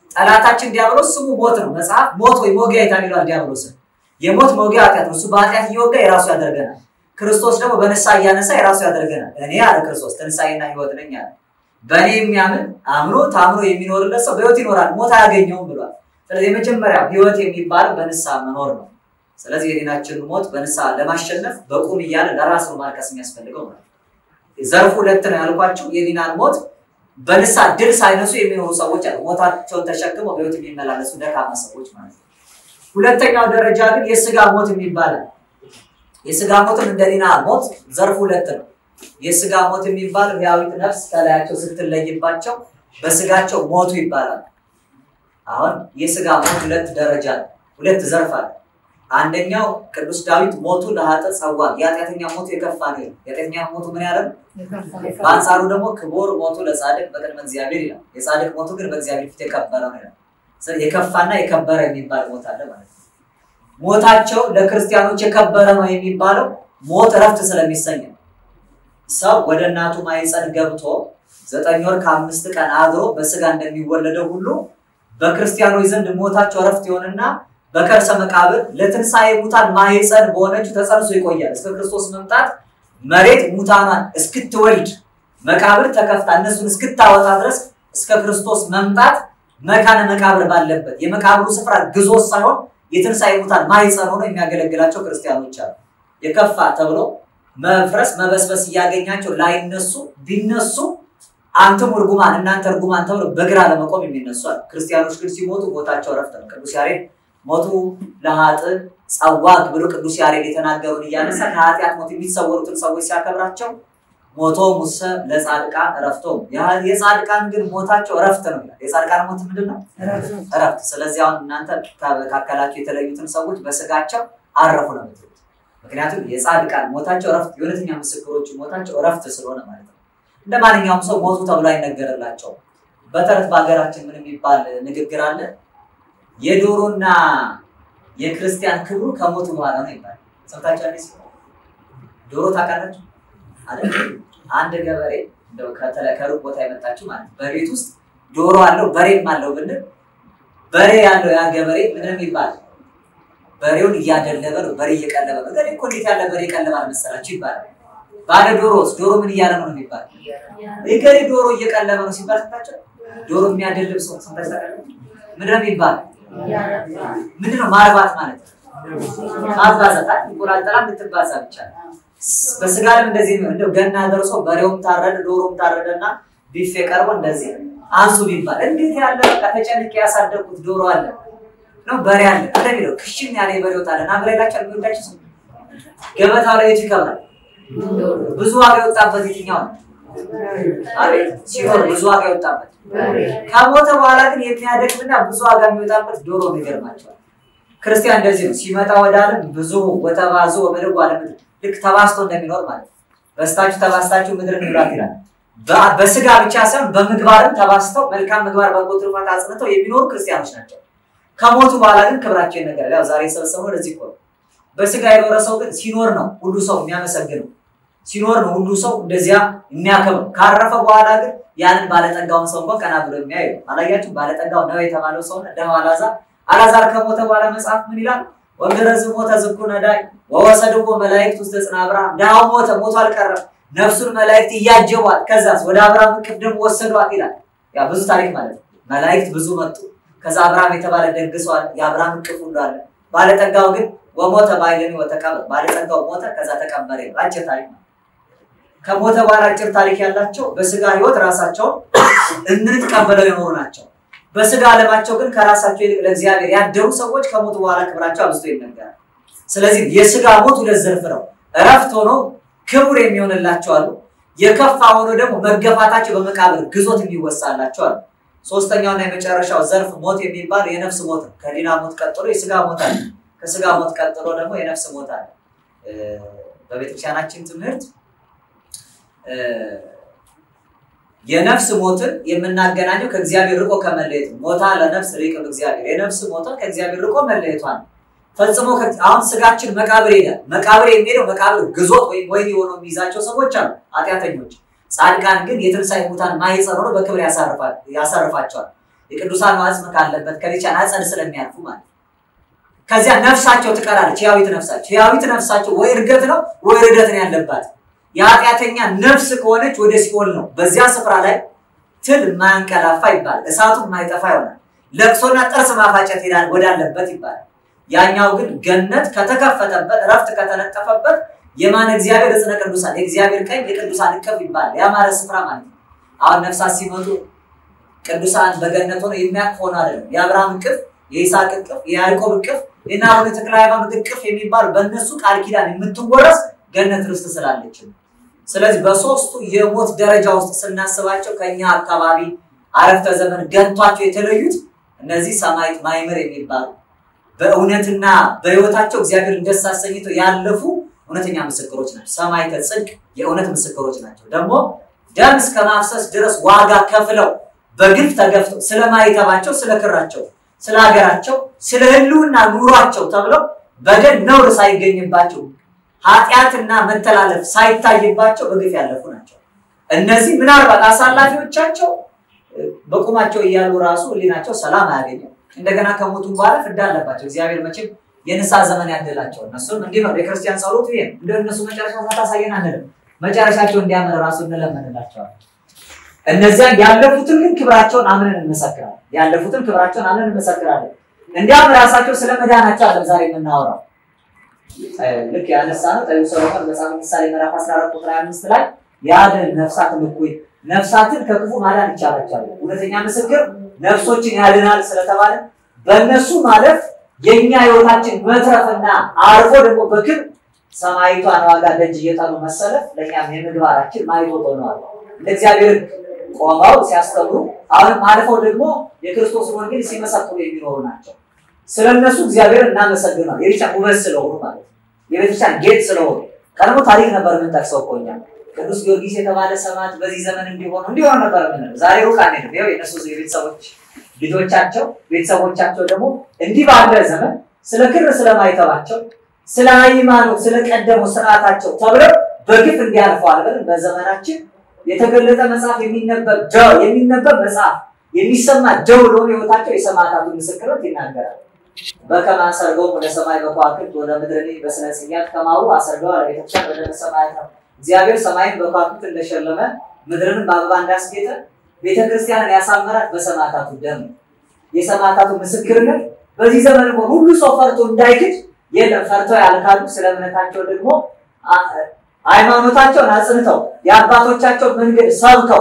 ጠላታችን ዲያብሎስ ስሙ ሞት ነው። መጽሐፍ ሞት ወይ ሞጊያ ይታል ይሏል ዲያብሎስን። የሞት ሞጊያ ኃጢአት ነው። እሱ በኃጢአት እየወጋ የራሱ ያደርገናል። ክርስቶስ ደግሞ በንስሐ እያነሳ የራሱ ያደርገናል። እኔ አለ ክርስቶስ ትንሣኤና ህይወት ነኝ አለ። በእኔ የሚያምን አምኖ ታምኖ የሚኖርለት ሰው በህይወት ይኖራል፣ ሞት አያገኘውም ብሏል። ስለዚህ የመጀመሪያ ህይወት የሚባለው በንስሐ መኖር ነው። ስለዚህ የዲናችንን ሞት በንስሐ ለማሸነፍ በቁም እያለ ለራስ ነው ማልቀስ የሚያስፈልገው ማለት ነው። ዘርፉ ሁለት ነው ያልኳቸው የዲናን ሞት በንስሐ ድል ሳይነሱ የሚኖሩ ሰዎች አሉ። ሞታቸውን ተሸክመው በህይወት የሚመላለሱ ደካማ ሰዎች ማለት ነው። ሁለተኛው ደረጃ ግን የስጋ ሞት የሚባለው የስጋ ሞትም እንደ ዲና ሞት ዘርፉ ሁለት ነው። የስጋ ሞት የሚባለው ህያዊት ነፍስ ከላያቸው ስትለይባቸው በስጋቸው ሞቱ ይባላል። አሁን የስጋ ሞት ሁለት ደረጃ ነው፣ ሁለት ዘርፍ አለ። አንደኛው ቅዱስ ዳዊት ሞቱ ለኃጥእ ጸዋ፣ የኃጢአተኛ ሞቱ የከፋ ነው ይላል። የኃጢአተኛ ሞቱ ምን ያለ ነው? በአንጻሩ ደግሞ ክቡር ሞቱ ለጻድቅ በቅድመ እግዚአብሔር ይላል። የጻድቅ ሞቱ ግን በእግዚአብሔር ፊት የከበረ ነው ይላል። ስለዚህ የከፋና የከበረ የሚባል ሞት አለ ማለት ነው። ሞታቸው ለክርስቲያኖች የከበረ ነው የሚባለው ሞት እረፍት ስለሚሰኝ ነው። ሰው ወደ እናቱ ማኅፀን ገብቶ ዘጠኝ ወር ከአምስት ቀን አድሮ በስጋ እንደሚወለደው ሁሉ በክርስቲያኖች ዘንድ ሞታቸው እረፍት ይሆንና በከርሰ መቃብር ለትንሣኤ ሙታን ማኅፀን በሆነችው ተጸንሶ ይቆያል። እስከ ክርስቶስ መምጣት መሬት ሙታኗን እስክትወልድ መቃብር ተከፍታ እነሱን እስክታወጣ ድረስ እስከ ክርስቶስ መምጣት መካነ መቃብር ባለበት የመቃብሩ ስፍራ ግዞት ሳይሆን የትንሣኤ ሙታን ማኅፀን ሆኖ የሚያገለግላቸው ክርስቲያኖች አሉ። የከፋ ተብሎ መፍረስ መበስበስ እያገኛቸው ላይነሱ ቢነሱ አንተም እርጉማን እናንተ እርጉማን ተብሎ በግራ ለመቆም የሚነሱ አሉ። ክርስቲያኖች ግን ሲሞቱ ሞታቸው እረፍት ነው። ቅዱስ ያሬድ ሞቱ ለኃጥእ ጸዋት ብሎ ቅዱስ ያሬድ የተናገሩን እያነሳ ከኃጢአት ሞት የሚሰወሩትን ሰዎች ሲያከብራቸው ሞቶ ሙሰ ለጻድቃን እረፍቶ የጻድቃን ግን ሞታቸው እረፍት ነው ይላል። የጻድቃን ሞት ምንድን ነው? እረፍት። ስለዚህ አሁን እናንተ ከመካከላቸው የተለዩትን ሰዎች በስጋቸው አረፉ ነው የምትሉት። ምክንያቱም የጻድቃን ሞታቸው እረፍት፣ የእውነተኛ ምስክሮቹ ሞታቸው እረፍት ስለሆነ ማለት ነው። እንደ ማንኛውም ሰው ሞቱ ተብሎ አይነገርላቸውም። በተረት በሀገራችን ምን የሚባል ንግግር አለ? የዶሮና የክርስቲያን ክብሩ ከሞቱ በኋላ ነው ይባላል። ሰምታችኋል? ዶሮ ታውቃላችሁ? አይደል? አንድ ገበሬ እንደው ከተለ- ከሩቅ ቦታ የመጣችሁ ማለት ነው። በቤት ውስጥ ዶሮ አለው በሬም አለው ብንል በሬ ያለው ያ ገበሬ ምንም ይባል በሬውን እያደለበ ነው፣ በሬ እየቀለበ ነው። ገሬ እኮ እንዴት ያለ በሬ ቀለባል መሰላችሁ ይባላል። ባለ ዶሮስ ዶሮ ምን እያለ ነው የሚባል የገሬ ዶሮ እየቀለበ ነው ሲባል ሰምታችሁ? ዶሮ የሚያደልብ ሰው ሰምታችሁ ታውቃላችሁ? ምንድን ነው የሚባል ምንድን ነው ማርባት ማለት ማባዛት አይደል? እንቁላል ጥላ እንድትባዛ ብቻ ነው። በስጋ ለም እንደዚህ ነው። እንደው ገና ደርሶ በሬውም ታረደ ዶሮም ታረደና ቢፌ ቀርቦ እንደዚህ አንሱ ቢባል እንዴት ያለ በቃ ተጨንቄ ያሳደግኩት ዶሮ አለ ነው በሬ አለ እንደሚለው ክሽን ያለ የበሬ ወጥ አለ እና በሬ ላቸው የሚወዳቸው ሰው ገበታው ላይ የቱ ይከብራል? ብዙ ዋጋ የወጣበት የትኛው ነው? አቤት ሲሆን ብዙ ዋጋ የወጣበት ከሞተ በኋላ ግን የሚያደክምና ብዙ ዋጋ የሚወጣበት ዶሮ ነው። ይገርማቸዋል። ክርስቲያን እንደዚህ ነው። ሲመጣ ወደ ዓለም ብዙ ወተባዙ ወበልጉ ዓለም ልክ ተባስቶ እንደሚኖር ማለት ነው። በስታችሁ ተባስታችሁ ምድርን ይብላት ይላል። በ- በስጋ ብቻ ሳይሆን በምግባርም ተባስተው መልካም ምግባር በጎ ትሩፋት አጽንተው የሚኖሩ ክርስቲያኖች ናቸው። ከሞቱ በኋላ ግን ክብራቸው ይነገራል። ያው ዛሬ የሰበሰብነው ለዚህ እኮ ነው። በስጋ የኖረ ሰው ግን ሲኖር ነው ሁሉ ሰው የሚያመሰግነው ሲኖር ነው ሁሉ ሰው እንደዚያ የሚያከብረው። ካረፈ በኋላ ግን ያንን ባለጠጋውን ሰው እንኳን ቀና ብሎ የሚያዩ አላያችሁ? ባለጠጋው ነው የተባለው ሰው ደሃው አልዓዛር አልዓዛር ከሞተ በኋላ መጽሐፍ ምን ይላል? ወገረዝ ሞተ ዝኩ ነዳይ ወወሰድዎ መላእክት ውስተ ጽንዐ አብርሃም። ድሃው ሞተ፣ ሞቶ አልቀረም። ነፍሱን መላእክት እያጀቧት ከዛስ ወደ አብርሃም እቅፍ ደግሞ ወሰዷት ይላል። ያ ብዙ ታሪክ ማለት ነው። መላእክት ብዙ መጡ። ከዛ አብርሃም የተባለ ደግ ሰው አለ። የአብርሃም እቅፍ ሁሉ አለ። ባለጠጋው ግን ወሞተ ባይለኒ ወተቀብር። ባለጠጋው ሞተ፣ ከዛ ተቀበረ። አጭር ታሪክ ነው። ከሞተ በኋላ አጭር ታሪክ ያላቸው በስጋ ህይወት ራሳቸውን እንድንቀበለው የኖሩ ናቸው። በስጋ ዓለማቸው ግን ከራሳቸው ይልቅ ለእግዚአብሔር ያደሩ ሰዎች ከሞቱ በኋላ ክብራቸው አብዝቶ ይነገራል። ስለዚህ የስጋ ሞት ሁለት ዘርፍ ነው። እረፍት ሆኖ ክቡር የሚሆንላቸው አሉ። የከፋ ሆኖ ደግሞ መገፋታቸው በመቃብር ግዞት የሚወሳላቸው አሉ። ሶስተኛውና የመጨረሻው ዘርፍ ሞት የሚባል የነፍስ ሞት ነው። ከዲና ሞት ቀጥሎ የስጋ ሞት አለ። ከስጋ ሞት ቀጥሎ ደግሞ የነፍስ ሞት አለ። እ፣ በቤተክርስቲያናችን ትምህርት እ፣ የነፍስ ሞትን የምናገናኘው ከእግዚአብሔር ርቆ ከመለየት ነው። ሞታ ለነፍስ ሪቅ እግዚአብሔር የነፍስ ሞታ ከእግዚአብሔር ርቆ መለየቷ ነው። ፈጽሞ ከ- አሁን ስጋችን መቃብር ይሄዳል። መቃብር የሚሄደው መቃብር ግዞት ወይም ወህኒ ሆኖ የሚይዛቸው ሰዎች አሉ፣ ኃጢአተኞች። ጻድቃን ግን የትንሣኤ ሙታን ማኅፀን ሆኖ በክብር ያሳርፋል- ያሳርፋቸዋል። የቅዱሳን አጽም ካለበት ከቤቻን አጸድ ስለሚያልፉ ማለት ነው። ከዚያ ነፍሳቸው ትቀራለች፣ ሕያዊት ነፍሳቸው። ሕያዊት ነፍሳቸው ወይ እርገት ነው ወይ ርደት ነው ያለባት። የኃጢአተኛ ነፍስ ከሆነች ወደ ሲኦል ነው። በዚያ ስፍራ ላይ ትል የማያንቀላፋ ይባላል። እሳቱ የማይጠፋ ይሆናል። ለቅሶና ጥርስ ማፋጨት ሄዳል ወዳለበት ይባላል። ያኛው ግን ገነት ከተከፈተበት ረፍት ከተነጠፈበት የማን እግዚአብሔር እጽነ ቅዱሳን የእግዚአብሔር ቀኝ የቅዱሳን እቅፍ ይባላል። ያማረ ስፍራ ማለት ነው። አሁን ነፍሳት ሲመጡ ቅዱሳን በገነት ሆነው የሚያቅፍ ሆነ አይደለም። የአብርሃም እቅፍ፣ የይስሐቅ እቅፍ፣ የያዕቆብ እቅፍ፣ የእነ አቡነ ተክለ ሃይማኖት እቅፍ የሚባሉ በእነሱ ቃል ኪዳን የምትወረስ ገነት ርስት ስላለች ነው። ስለዚህ በሶስቱ የሞት ደረጃ ውስጥ ስናስባቸው ከኛ አካባቢ አረፍተ ዘመን ገንቷቸው የተለዩት እነዚህ ሰማዕት ማይምር የሚባሉ በእውነትና በሕይወታቸው እግዚአብሔርን ደስ አሰኝተው ያለፉ እውነተኛ ምስክሮች ናቸው። ሰማዕተ ጽድቅ የእውነት ምስክሮች ናቸው። ደግሞ ደም እስከ ማፍሰስ ድረስ ዋጋ ከፍለው በግፍ ተገፍተው ስለ ማይተባቸው፣ ስለ ክራቸው፣ ስለ ሀገራቸው፣ ስለ ሕልውና ኑሯቸው ተብለው በደል ነውር ሳይገኝባቸው ኃጢአትና መተላለፍ ሳይታይባቸው በግፍ ያለፉ ናቸው። እነዚህ ምናልባት አሳላፊዎቻቸው በቁማቸው እያሉ ራሱ ሕሊናቸው ሰላም አያገኝም። እንደገና ከሞቱም በኋላ ፍዳ አለባቸው። እግዚአብሔር መቼም የንስሐ ዘመን ያደላቸው እነሱም እንዲህ ነው። የክርስቲያን ጸሎት ይሄ ነው። እንደ እነሱ መጨረሻ ሳታሳየን አንልም። መጨረሻቸው እንዲያምር ራሱ እንለምንላቸዋለን። እነዚያ ያለፉትን ግን ክብራቸውን አምነን እንመሰክራለን። ያለፉትን ክብራቸውን አምነን እንመሰክራለን። እንዲያም ራሳቸው ስለ መዳናቸው አለም ዛሬ የምናወራው ልክ ያነሳ ነው ጠቢቡ ሰሎሞን መጽሐፈ ምሳሌ ምዕራፍ 14 ቁጥር 25 ላይ ያድን ነፍሳትን እኩይ ነፍሳትን ከክፉ ማዳን ይቻላቸዋል። እውነተኛ ምስክር ነፍሶችን ያድናል ስለተባለ በእነሱ ማለፍ የእኛ ህይወታችን መትረፍና አርፎ ደግሞ በክብር ሰማይቷን ዋጋ ደጅ እየጠኑ መሰለፍ ለእኛም የምግባራችን ማይቶት ሆነዋል። እንደ እግዚአብሔር ቆመው ሲያስተምሩ አሁንም አልፈው ደግሞ የክርስቶስን ወንጌል ሲመሰክሩ የሚኖሩ ናቸው። ስለ እነሱ እግዚአብሔር እናመሰግናል። የቤተክርስቲያን ውበት ስለሆኑ ማለት ነው። የቤተክርስቲያን ጌጥ ስለሆኑ ቀድሞ ታሪክ ነበር የምንጠቅሰው እኮ እኛ ቅዱስ ጊዮርጊስ የተባለ ሰማዕት በዚህ ዘመን እንዲሆኑ እንዲሆኑ ነበር የምንለው። ዛሬ ሩቅ አንሄድም። ይኸው የእነሱ የቤተሰቦች ልጆቻቸው ቤተሰቦቻቸው ደግሞ እንዲህ ባለ ዘመን ስለ ክር ስለማይተባቸው ስለ ሃይማኖት ስለ ቀደመው ስርዓታቸው ተብለው በግፍ እንዲያልፈዋል ብለን በዘመናችን የተገለጠ መጽሐፍ የሚነበብ ደው የሚነበብ መጽሐፍ የሚሰማ ደው ለሆነ ህይወታቸው የሰማዕታቱን ምስክርነት ይናገራል። በከመ አሰርገው ወደ ሰማይ በከዋክብት ወደ ምድርን በስነ ጽያት ከማሁ አሰርገው ለቤተክርስቲያን ወደ ሰማያት ነው። እግዚአብሔር ሰማይን በከዋክብት እንደሸለመ ምድርን በአበባ እንዳስጌጠ ቤተክርስቲያንን ያሳመራት በሰማዕታቱ ደም ነው። የሰማዕታቱ ምስክርነት በዚህ ዘመን እንኳን ሁሉ ሰው ፈርቶ እንዳይክድ የለም። ፈርተው ያልካሉ። ስለ እምነታቸው ደግሞ ሃይማኖታቸውን አጽንተው የአባቶቻቸው መንገድ ሰብከው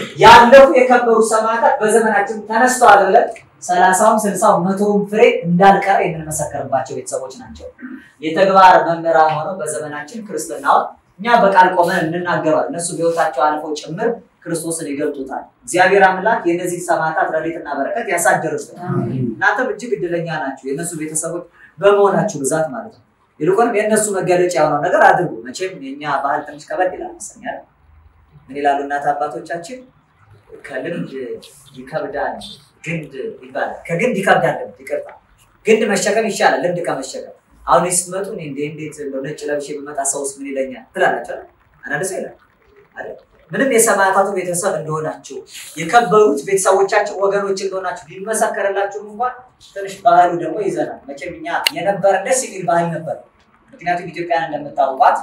ያለፉ የከበሩ ሰማዕታት በዘመናችን ተነስተዋል ብለን ሰላሳውም ስልሳው መቶውም ፍሬ እንዳልቀረ የምንመሰከርባቸው ቤተሰቦች ናቸው። የተግባር መምህራን ሆነው በዘመናችን ክርስትናውን እኛ በቃል ቆመን እንናገረዋል። እነሱ በሕይወታቸው አልፈው ጭምር ክርስቶስን ይገልጡታል። እግዚአብሔር አምላክ የእነዚህ ሰማዕታት ረድኤትና በረከት ያሳድርብን። እናንተም እጅግ እድለኛ ናችሁ፣ የእነሱ ቤተሰቦች በመሆናችሁ ብዛት ማለት ነው። ይልቁንም የእነሱ መገለጫ የሆነው ነገር አድርጉ። መቼም የእኛ ባህል ትንሽ ከበድ ይላል መሰለኝ። ምን ይላሉ እናት አባቶቻችን? ከልምድ ይከብዳል ግንድ ይባላል። ከግንድ ይከብዳል ልምድ። ይቅርታ፣ ግንድ መሸከም ይሻላል ልምድ ከመሸከም። አሁን ስትመጡ እኔ እንዴ እንዴት እንደው ነጭ ለብሼ ብመጣ ሰውስ ምን ይለኛል ትላላችሁ። አንዳንድ ሰው ይላል አይደል? ምንም የሰማዕታቱ ቤተሰብ እንደሆናችሁ የከበሩት ቤተሰቦቻችን ወገኖች እንደሆናችሁ ቢመሰከርላችሁም እንኳን ትንሽ ባህሉ ደግሞ ይዘናል። መቼም እኛ የነበረ ደስ የሚል ባህል ነበር። ምክንያቱም ኢትዮጵያን እንደምታውቋት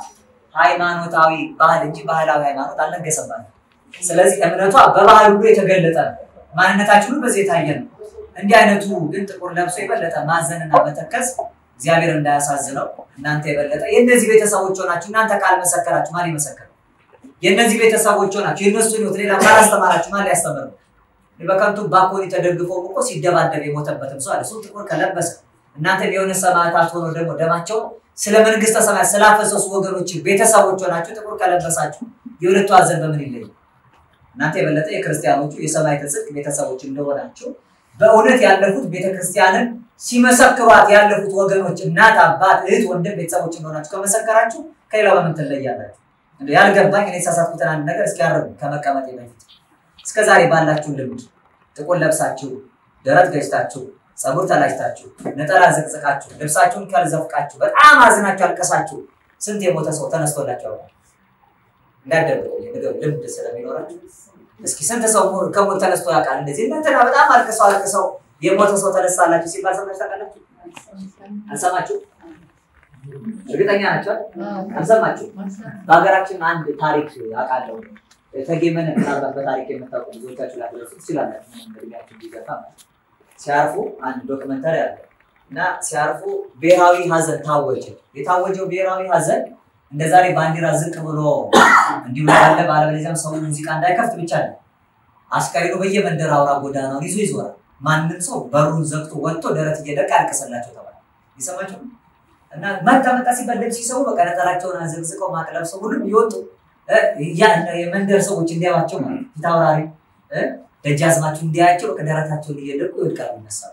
ሃይማኖታዊ ባህል እንጂ ባህላዊ ሃይማኖት አልነገሰባትም። ስለዚህ እምነቷ በባህል ሁሉ የተገለጠ ነው። ማንነታችን ሁሉ በዚህ የታየ ነው። እንዲህ አይነቱ ግን ጥቁር ለብሶ የበለጠ ማዘንና መተከዝ እግዚአብሔር እንዳያሳዝነው እናንተ የበለጠ የእነዚህ ቤተሰቦች ሆናችሁ እናንተ ካልመሰከራችሁ ማን ይመሰክር? የእነዚህ ቤተሰቦች ሆናችሁ የእነሱ ህይወት ሌላ ካላስተማራችሁ ማን ሊያስተምር ነው? በከንቱ ባኮኒ ተደግፎ እኮ ሲደባደብ የሞተበትም ሰው አለ። እሱ ጥቁር ከለበሰ እናንተ የሆነ ሰማዕታት ሆኖ ደግሞ ደማቸው ስለ መንግስተ ሰማያት ስላፈሰሱ ወገኖች ቤተሰቦች ሆናችሁ ጥቁር ከለበሳችሁ የሁለቱ ሀዘን በምን ይለይ? እናንተ የበለጠ የክርስቲያኖቹ የሰማዕተ ጽድቅ ቤተሰቦች እንደሆናችሁ በእውነት ያለፉት ቤተክርስቲያንን ሲመሰክሯት ያለፉት ወገኖች እናት፣ አባት፣ እህት፣ ወንድም ቤተሰቦች እንደሆናችሁ ከመሰከራችሁ ከሌላው በምን ትለያላችሁ? እንደው ያልገባኝ እኔ የተሳሳትኩትን አንድ ነገር እስኪያርሙ ከመቀመጤ በፊት እስከ ዛሬ ባላችሁ ልምድ ጥቁር ለብሳችሁ ደረት ገጭታችሁ ፀጉር ተላጭታችሁ ነጠላ ዘቅዝቃችሁ ልብሳችሁን ካልዘፍቃችሁ በጣም አዝናችሁ አልቀሳችሁ ስንት የሞተ ሰው ተነስቶላችሁ ያውቃል? እንዳደረገው የምግብ ልምድ ስለሚኖራችሁ እስኪ ስንት ሰው ሞ- ከሞት ተነስቶ ያውቃል? እንደዚህ እንትና በጣም አልቅሰው አልቅሰው የሞተ ሰው ተነሳላችሁ ሲባል ሰምታችሁ ታውቃላችሁ? አልሰማችሁ? እርግጠኛ ናቸው? አልሰማችሁ? በሀገራችን አንድ ታሪክ አውቃለሁ። ተጌመን ምናልባት በታሪክ የምታውቁ ብዙዎቻችሁ ላትደርሱ ትችላላችሁ። ምንም እድሜያችሁ ቢገፋ ማለት ነው። ሲያርፉ አንድ ዶክመንተሪ አለ እና ሲያርፉ ብሔራዊ ሀዘን ታወጀ። የታወጀው ብሔራዊ ሀዘን እንደ ዛሬ ባንዲራ ዝቅ ብሎ እንዲሁ ያለ ባለበለዚያም ሰው ሙዚቃ እንዳይከፍት ብቻ ነው። አስከሬኑ በየመንደር አውራ ጎዳናውን ይዞ ይዞራል። ማንም ሰው በሩን ዘግቶ ወጥቶ ደረት እየደቃ ያልቅስላቸው ተባለ። ይሰማቸው እና መጣ መጣ ሲባል ልብስ ሲሰቡ በቃ ነጠላቸውን አዘግዝቀው ማቅ ለብሰው ሁሉም ይወጡ እ፣ ያ- የመንደር ሰዎች እንዲያዋቸው ማለት ፊት አውራሪ እ፣ ደጃዝማችሁ እንዲያያቸው በቃ ደረታቸውን እየደቁ ይወድቃሉ፣ ይነሳሉ።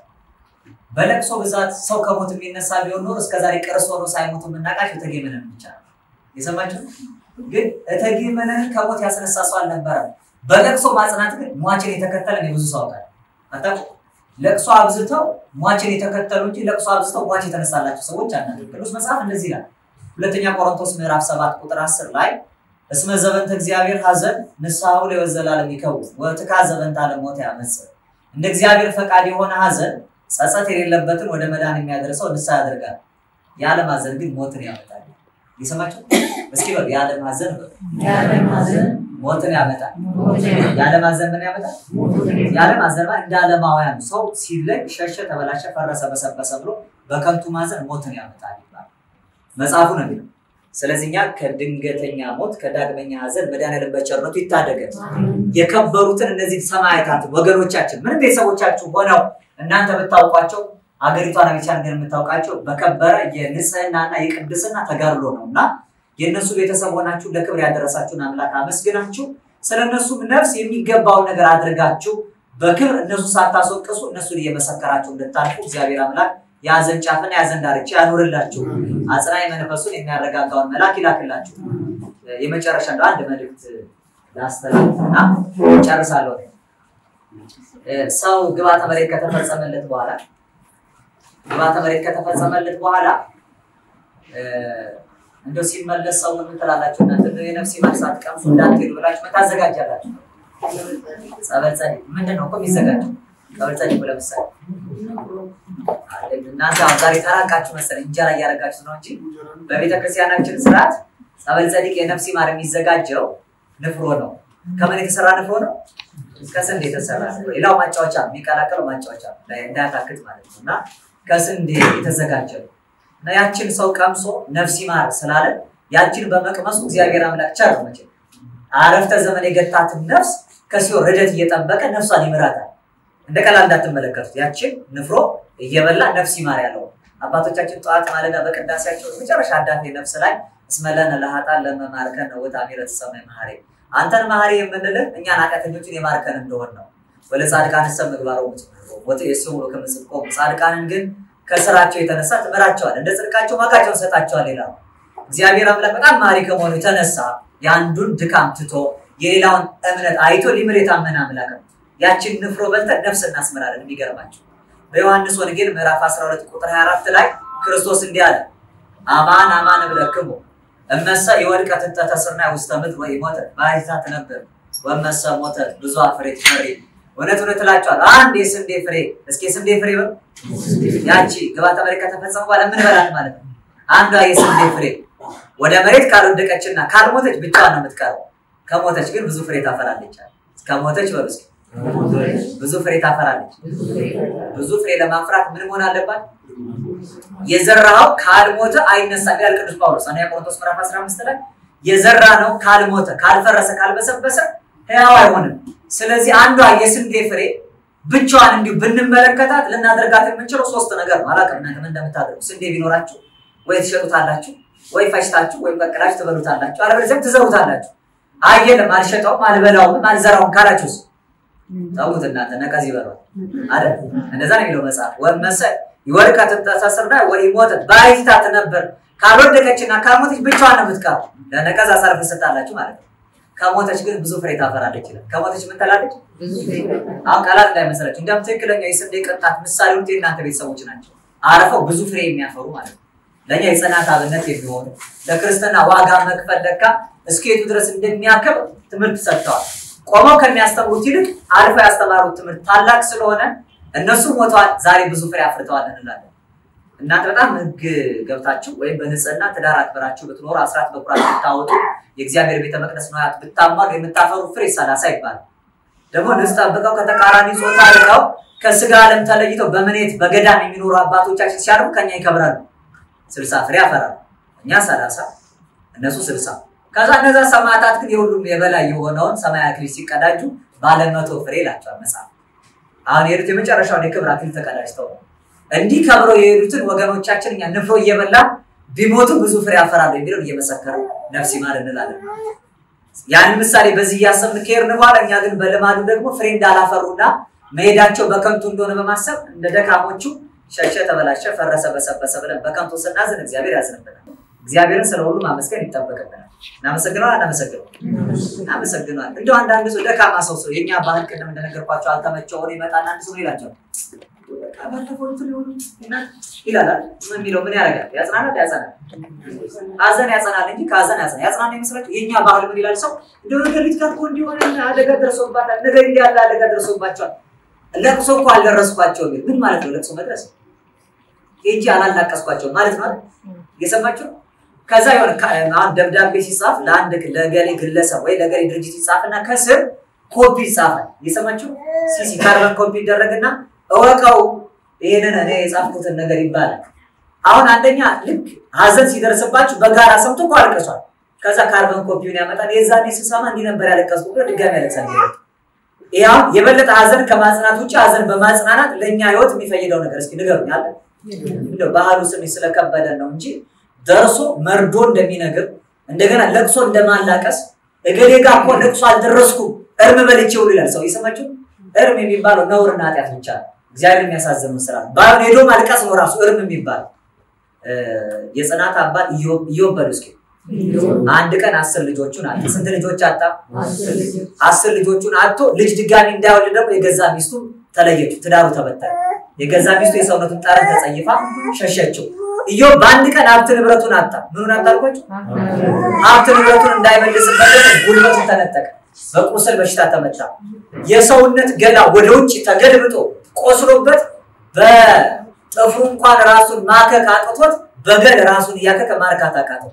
በለቅሶ ብዛት ሰው ከሞት የሚነሳ ቢሆን ኖሮ እስከዛሬ ቅርስ ሆኖ ሳይሞቱ የምናውቃቸው እቴጌ መነን ብቻ ነው። የሰማችሁ ግን እቴጌ መነንን ከሞት ያስነሳ ሰው አልነበረም። በለቅሶ ማጽናት ግን ሟችን የተከተለ እኔ ብዙ ሰው አውቃለሁ። አታውቁም? ለቅሶ አብዝተው ሟችን የተከተሉ እንጂ ለቅሶ አብዝተው ሟች የተነሳላቸው ሰዎች አናውቅም። ቅዱስ መጽሐፍ እንደዚህ ይላል። ሁለተኛ ቆሮንቶስ ምዕራፍ ሰባት ቁጥር አስር ላይ እስመ ዘበንተ እግዚአብሔር ሐዘን ንስሐው ለዘላለም ይከውት ወትካዘ በእንተ ዓለም ሞት ያመጽ እንደ እግዚአብሔር ፈቃድ የሆነ ሐዘን ጸጸት የሌለበትን ወደ መዳን የሚያደርሰው ንስሐ ያደርጋል። የዓለም ሐዘን ግን ሞትን ያመጣል። የሰማችሁ እስኪ በሉ የዓለም ሐዘን በሉ የዓለም ሐዘን ሞትን ያመጣል። ሞትን ያመጣል። የዓለም ሐዘን ምን ያመጣል? የዓለም ሐዘን ማለት እንደ ዓለማውያን ሰው ሲለይ ሸሸ፣ ተበላሸ፣ ፈረሰ፣ በሰበሰ ብሎ በከንቱ ማዘን ሞትን ያመጣል ይባላል መጽሐፉ ነው የሚለው። ስለዚህ እኛ ከድንገተኛ ሞት ከዳግመኛ ሐዘን መድኃኒዓለም በቸርነቱ ይታደገን። የከበሩትን እነዚህ ሰማዕታት ወገኖቻችን ምንም ቤተሰቦቻችሁ ሆነው እናንተ ብታውቋቸው አገሪቷን አሜሪካን ግን የምታውቃቸው በከበረ የንጽህናና የቅድስና ተጋድሎ ነው እና የእነሱ ቤተሰብ ሆናችሁ ለክብር ያደረሳችሁን አምላክ አመስግናችሁ ስለ እነሱም ነፍስ የሚገባውን ነገር አድርጋችሁ በክብር እነሱ ሳታስወቅሱ እነሱን እየመሰከራችሁ እንድታልፉ እግዚአብሔር አምላክ የሐዘን ጫፍና የሐዘን ዳርቻ ያኑርላችሁ። አጽናኝ መንፈሱን የሚያረጋጋውን መልአክ ይላክላችሁ። የመጨረሻ እንደው አንድ መልእክት ላስተላልፍና ጨርሳለሁ። ሰው ግብዓተ መሬት ከተፈጸመለት በኋላ ግብዓተ መሬት ከተፈጸመለት በኋላ እንደው ሲመለስ ሰው ምን ትላላችሁ እናንተ? እንደው የነፍስ ማርሳት ቀምሱ እንዳትሄዱ ብላችሁ ምን ታዘጋጃላችሁ? ጸበል ጸዲቅ ምንድን ነው እኮ የሚዘጋጀው? ጸበል ጸዲቅ ለምሳሌ እናንተ አሁን ዛሬ ተራቃችሁ መሰለኝ እንጀራ እያደረጋችሁ ነው እንጂ በቤተክርስቲያናችን ስርዓት ጸበል ጸዲቅ የነፍስ ማር የሚዘጋጀው ንፍሮ ነው። ከምን የተሰራ ንፍሮ ነው? ከስንዴ የተሰራ ንፍሮ። ሌላው ማጫወቻ የሚቀላቀለው ማጫወቻ ላይ እንዳያታክት ማለት ነው እና ከስንዴ የተዘጋጀ ነው እና ያችን ሰው ቀምሶ ነፍስ ይማር ስላለ ያችን በመቅመሱ እግዚአብሔር አምላክ ቸር ነው። መቼም አረፍተ ዘመን የገታትን ነፍስ ከሲኦል ርደት እየጠበቀ ነፍሷን ይምራታል። እንደ ቀላል እንዳትመለከቱት። ያችን ንፍሮ እየበላ ነፍስ ይማር ያለው አባቶቻችን ጠዋት ማለዳ በቅዳሴያቸው መጨረሻ አዳፌ ነፍስ ላይ እስመለነ ለሀጣን ለመማርከን ነው ወታ ሚረት ሰማይ መሐሪ አንተን መሐሪ የምንልህ እኛን ኃጢአተኞችን የማርከን እንደሆን ነው። ወለ ጻድቃን ሰብ ምግባሮ ወጥ የሰው ከምጽድቆ ጻድቃንን ግን ከስራቸው የተነሳ ትምራቸዋል፣ እንደ ጽድቃቸው ዋጋቸውን ሰጣቸዋል ይላል። እግዚአብሔር አምላክ በጣም መሐሪ ከመሆኑ የተነሳ የአንዱን ድካም ትቶ የሌላውን እምነት አይቶ ሊምር የታመነ አምላክ ነው። ያችን ንፍሮ በልተን ነፍስ እናስምራለን። የሚገርማቸው በዮሐንስ ወንጌል ምዕራፍ 12 ቁጥር 24 ላይ ክርስቶስ እንዲህ አለ፣ አማን አማን እብለክሙ እመሰ የወድቀ ትንጠተ ስርናይ ውስተ ምድር ወይ ሞተ ባሕቲታ ትነብር ወመሰ ሞተ ብዙ ፍሬ ትፈሪ። እውነት እውነት እላችኋለሁ አንድ የስንዴ ፍሬ እስኪ የስንዴ ፍሬ በሉ ያቺ ግብዓተ መሬት ከተፈጸመ በኋላ ምን በላት ማለት ነው? አንዷ የስንዴ ፍሬ ወደ መሬት ካልወደቀችና ካልሞተች ብቻዋን ነው የምትቀረው። ከሞተች ግን ብዙ ፍሬ ታፈራለች። ከሞተች በሉ እስኪ ብዙ ፍሬ ታፈራለች። ብዙ ፍሬ ለማፍራት ምን መሆን አለባት? የዘራኸው ካልሞተ አይነሳም ይላል ቅዱስ ጳውሎስ አንደኛ ቆሮንቶስ ምዕራፍ 15 ላይ የዘራ ነው ካልሞተ ካልፈረሰ ካልበሰበሰ ሕያው አይሆንም። ስለዚህ አንዷ የስንዴ ፍሬ ብቻዋን እንዲሁ ብንመለከታት ልናደርጋት የምንችለው ሶስት ነገር ነው። አላውቅም እናንተ ምን እንደምታደርጉ። ስንዴ ቢኖራችሁ ወይ ትሸጡታላችሁ፣ ወይ ፈጭታችሁ፣ ወይ ቀቅላችሁ ትበሉታላችሁ፣ አለበለዚያም ትዘሩታላችሁ። አየለም አልሸጠውም፣ አልበላውም፣ አልዘራውም ካላችሁስ ተውት እናንተ ነቀዝ ይበሏል አይደል? እንደዛ ነው የሚለው መጽሐፍ። ወመሰ ይወድቃ ትንጠሰስርና ወይ ሞተት ባሕቲታ ትነብር። ካልወደቀችና ካልሞተች ብቻዋን ነው የምትቀረው። ለነቀዝ አሳልፍ ሰጣላችሁ ማለት ነው። ከሞተች ግን ብዙ ፍሬ ታፈራለች ይላል። ከሞተች ምን ትላለች? አሁን ቃላት እንዳይመስላችሁ። እንዲያውም ትክክለኛ የስንዴ ቅንጣት ምሳሌ ውጤ እናንተ ቤተሰቦች ናቸው። አረፈው ብዙ ፍሬ የሚያፈሩ ማለት ነው። ለእኛ የጽናት አብነት የሚሆኑ ለክርስትና ዋጋ መክፈል ለካ እስከየቱ ድረስ እንደሚያከብር ትምህርት ሰጥተዋል። ቆመው ከሚያስተምሩት ይልቅ አልፈው ያስተማሩት ትምህርት ታላቅ ስለሆነ እነሱ ሞተዋል፣ ዛሬ ብዙ ፍሬ አፍርተዋል እንላለን። እናንተ በጣም ሕግ ገብታችሁ ወይም በንጽህና ትዳር አክብራችሁ ብትኖሩ አስራት በኩራት ብታወጡ የእግዚአብሔር ቤተ መቅደስ ነዋያት ብታሟሉ የምታፈሩ ፍሬ ሰላሳ ይባላል። ደግሞ ንጽ ጠብቀው ከተቃራኒ ጾታ ርቀው ከስጋ ዓለም ተለይተው በምኔት በገዳም የሚኖሩ አባቶቻችን ሲያድጉ ከኛ ይከብራሉ። ስልሳ ፍሬ ያፈራሉ። እኛ ሰላሳ እነሱ ስልሳ ከዛ እነዛ ሰማዕታት ግን የሁሉም የበላይ የሆነውን ሰማያዊ አክሊል ሲቀዳጁ ባለ መቶ ፍሬ ይላቸዋል መጽሐፍ። አሁን የሄዱት የመጨረሻውን የክብር አክሊል ተቀዳጅተው ነው። እንዲህ ከብረው የሄዱትን ወገኖቻችን እኛ ንፍሮ እየበላ ቢሞቱ ብዙ ፍሬ ያፈራሉ የሚለውን እየመሰከረ ነፍስ ይማር እንላለን። ያን ምሳሌ በዚህ እያሰብን ከሄድን በኋላ እኛ ግን በልማዱ ደግሞ ፍሬ እንዳላፈሩና መሄዳቸው በከንቱ እንደሆነ በማሰብ እንደ ደካሞቹ ሸሸ፣ ተበላሸ፣ ፈረሰ፣ በሰበሰ ብለን በከንቱ ስናዝን እግዚአብሔር ያዝንብናል። እግዚአብሔርን ስለ ሁሉ ማመስገን ይጠበቅብናል። እናመሰግነዋል አናመሰግነው? እናመሰግነዋል። እንደው አንዳንድ ሰው ደካማ ሰው ሰው የእኛ ባህል ቅድም እንደነገርኳቸው አልተመቸው ሆኖ ይመጣና አንድ ሰው ይላቸው በቃ ባለፈው እንትን የሆኑ ይላል አይደል? ምን የሚለው ምን ያደርጋል? ያጽናናል፣ ያጸናል። ሀዘን ያጸናል እንጂ ከሀዘን ያጸናል። ያጽናና ይመስላችሁ? የእኛ ባህል ምን ይላል? ሰው እንደው ነገሪት ጋር እኮ እንዲሆነ አደጋ ደርሶባታል፣ ነገር እንዲህ ያለ አደጋ ደርሶባቸዋል። ለቅሶ እኮ አልደረስኳቸውም። ምን ማለት ነው? ለቅሶ መድረስ ሄጄ አላላቀስኳቸው ማለት ነው አይደል? እየሰማችሁ ከዛ የሆነ አሁን ደብዳቤ ሲጻፍ ለአንድ ለገሌ ግለሰብ ወይ ለገሌ ድርጅት ይጻፍና ከስር ኮፒ ይጻፋል። እየሰማችሁ ሲሲ ካርበን ኮፒ ይደረግና እወቀው ይህንን እኔ የጻፍኩትን ነገር ይባላል። አሁን አንደኛ ልክ ሀዘን ሲደርስባችሁ በጋራ ሰምቶ እኮ አልቅሷል። ከዛ ካርበን ኮፒውን ያመጣል። የዛኔ ስሰማ እንዲህ ነበር ያለቀስኩ ብሎ ድጋሚ ያለቅሳል። ያው የበለጠ ሀዘን ከማጽናት ውጭ ሀዘን በማጽናናት ለእኛ ህይወት የሚፈይደው ነገር እስኪ ንገሩኝ አለ። እንደው ባህሉ ስሜ ስለከበደን ነው እንጂ ደርሶ መርዶ እንደሚነግር እንደገና ለቅሶ እንደማላቀስ እገሌ ጋር እኮ ለቅሶ አልደረስኩም እርም በልቼ ውል ይላል ሰው። የሰማችሁ እርም የሚባለው ነውርና ኃጢአት ብቻ ነው። እግዚአብሔር የሚያሳዝነው ስራ ባይሆን ሄዶ ማልቀስ ነው ራሱ እርም የሚባል የጽናት አባት ኢዮብ በሉ እስኪ አንድ ቀን አስር ልጆቹን አጣ። ስንት ልጆች አጣ? አስር ልጆቹን አጥቶ ልጅ ድጋሚ እንዳይወልድ ደግሞ የገዛ ሚስቱ ተለየችው፣ ትዳሩ ተበተነ። የገዛ ሚስቱ የሰውነቱን ጠረን ተጸይፋ ሸሸችው። ኢዮብ በአንድ ቀን ሀብት ንብረቱን አጣ። ምኑን አጣ አልኳቸው? ሀብት ንብረቱን እንዳይመልስበት ጉልበቱን ተነጠቀ። በቁስል በሽታ ተመታ። የሰውነት ገላ ወደ ውጭ ተገልብጦ ቆስሎበት በጥፍሩ እንኳን ራሱን ማከክ አቅቶት በገል ራሱን እያከከ ማርካት አቃተው።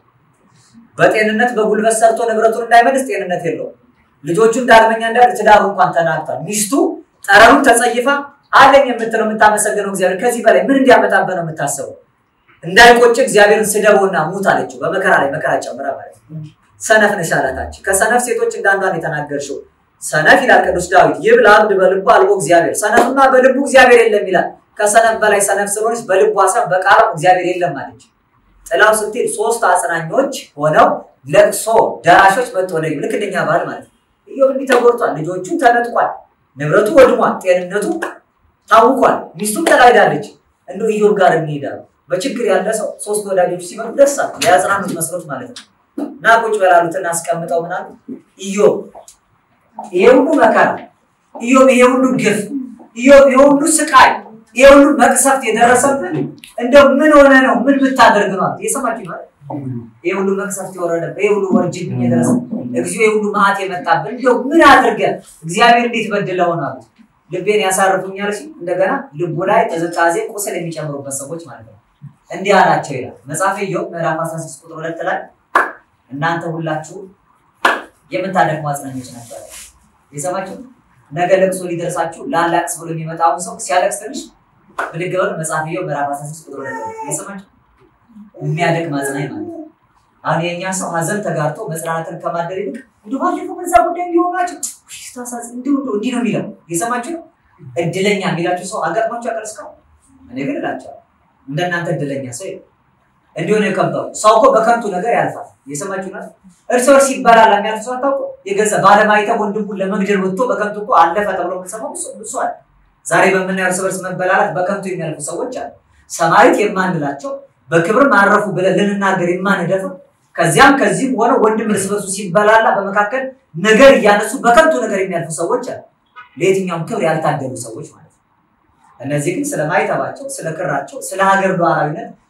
በጤንነት በጉልበት ሰርቶ ንብረቱን እንዳይመልስ ጤንነት የለውም። ልጆቹን ዳግመኛ እንዳል ትዳሩ እንኳን ተናግቷል። ሚስቱ ጠረኑን ተጸይፋ አለኝ የምትለው የምታመሰግነው እግዚአብሔር ከዚህ በላይ ምን እንዲያመጣበት ነው የምታስበው? እንዳይቆጭ እግዚአብሔርን ስደበውና ሙት አለችው። በመከራ ላይ መከራ ጨምራ ማለት ነው። ሰነፍ ነሽ አላታች። ከሰነፍ ሴቶች እንዳንዷን የተናገርሽው ሰነፍ ይላል ቅዱስ ዳዊት ይብል አብድ በልቡ አልቦ እግዚአብሔር። ሰነፍማ በልቡ እግዚአብሔር የለም ይላል። ከሰነፍ በላይ ሰነፍ ስለሆነች በልቡ ሀሳብ በቃሏ እግዚአብሔር የለም አለች። ጥላው ስትሄድ ሶስት አጽናኞች ሆነው ለቅሶ ደራሾች መጥቶ ወደ ልክ እንደኛ ባህል ማለት ነው። ኢዮብ እንዲህ ተጎድቷል። ልጆቹን ተነጥቋል። ንብረቱ ወድሟል። ጤንነቱ ታውቋል። ሚስቱም ተላይዳለች። እንደው ኢዮብ ጋር እንሄዳሉ። በችግር ያለ ሰው ሶስት ወዳጆች ሲመጡ ደስ አለ የአጽናኑት መስሎት ማለት ነው። እና ቁጭ በላሉት እናስቀምጠው ምናሉ ኢዮብ ይሄ ሁሉ መከራ፣ ኢዮብ ይሄ ሁሉ ግፍ፣ ኢዮብ ይሄ ሁሉ ስቃይ፣ ይሄ ሁሉ መቅሰፍት የደረሰብን እንደው ምን ሆነ ነው? ምን ብታደርግ ነው? የሰማችሁ ማለት ይሄ ሁሉ መቅሰፍት የወረደብን፣ ይሄ ሁሉ ወርጅብኝ የደረሰ እግዚኦ፣ ይሄ ሁሉ መዓት የመጣብን እንደው ምን አድርገን እግዚአብሔር እንዴት በድለው ነው አሉት። ልቤን ያሳርፉኛል ሲል እንደገና ልቡ ላይ ቅዝቃዜ ቁስል የሚጨምሩበት ሰዎች ማለት ነው። እንዲህ አላቸው ይላል መጽሐፈ ኢዮብ ምዕራፍ 16 ቁጥር ሁለት ላይ እናንተ ሁላችሁ የምታደክሙ አጽናኞች ነበረ። የሰማችሁ ነገ ለቅሶ ሊደርሳችሁ ላላቅስ ብሎ የሚመጣውን ሰው ሲያለቅስ ትንሽ ብድግ በሉ። መጽሐፈ ኢዮብ ምዕራፍ 16 ቁጥር ሁለት ላይ የሰማችሁ የሚያደክም አጽናኝ ማለት ነው። አሁን የእኛ ሰው ሀዘን ተጋርቶ መጽናናትን ከማደር ይልቅ እንዲሁ ባለፈው በዛ ጉዳይ እንዲሆናቸው ታሳዝ እንዲሁ እንዲህ ነው የሚለው የሰማችሁ ነው። እድለኛ የሚላችሁ ሰው አጋጥሟችሁ ያውቃል እስካሁን? እኔ ግን እላቸዋለሁ እንደናንተ እድለኛ ሰው የለም። እንዲሁ ነው የከበሩ ሰው እኮ በከንቱ ነገር ያልፋል። የሰማችሁ ነው። እርስ በርስ ይባላል የሚያልፍ ሰው አታውቁ? የገዛ ባለማይተው ወንድሙን ለመግደል ወጥቶ በከንቱ እኮ አለፈ ተብሎ የምንሰማው እሱ አለ። ዛሬ በምናየው እርስ በርስ መበላላት በከንቱ የሚያልፉ ሰዎች አሉ። ሰማዕት የማንላቸው በክብር ማረፉ ብለን ልንናገር የማንደፍር ከዚያም ከዚህም ሆነው ወንድም እርስ በርሱ ሲበላላ በመካከል ነገር እያነሱ በከንቱ ነገር የሚያልፉ ሰዎች አሉ። ለየትኛውም ክብር ያልታደሉ ሰዎች ማለት ነው። እነዚህ ግን ስለ ማይተባቸው፣ ስለ ክራቸው፣ ስለ ሀገር ሉዓላዊነት፣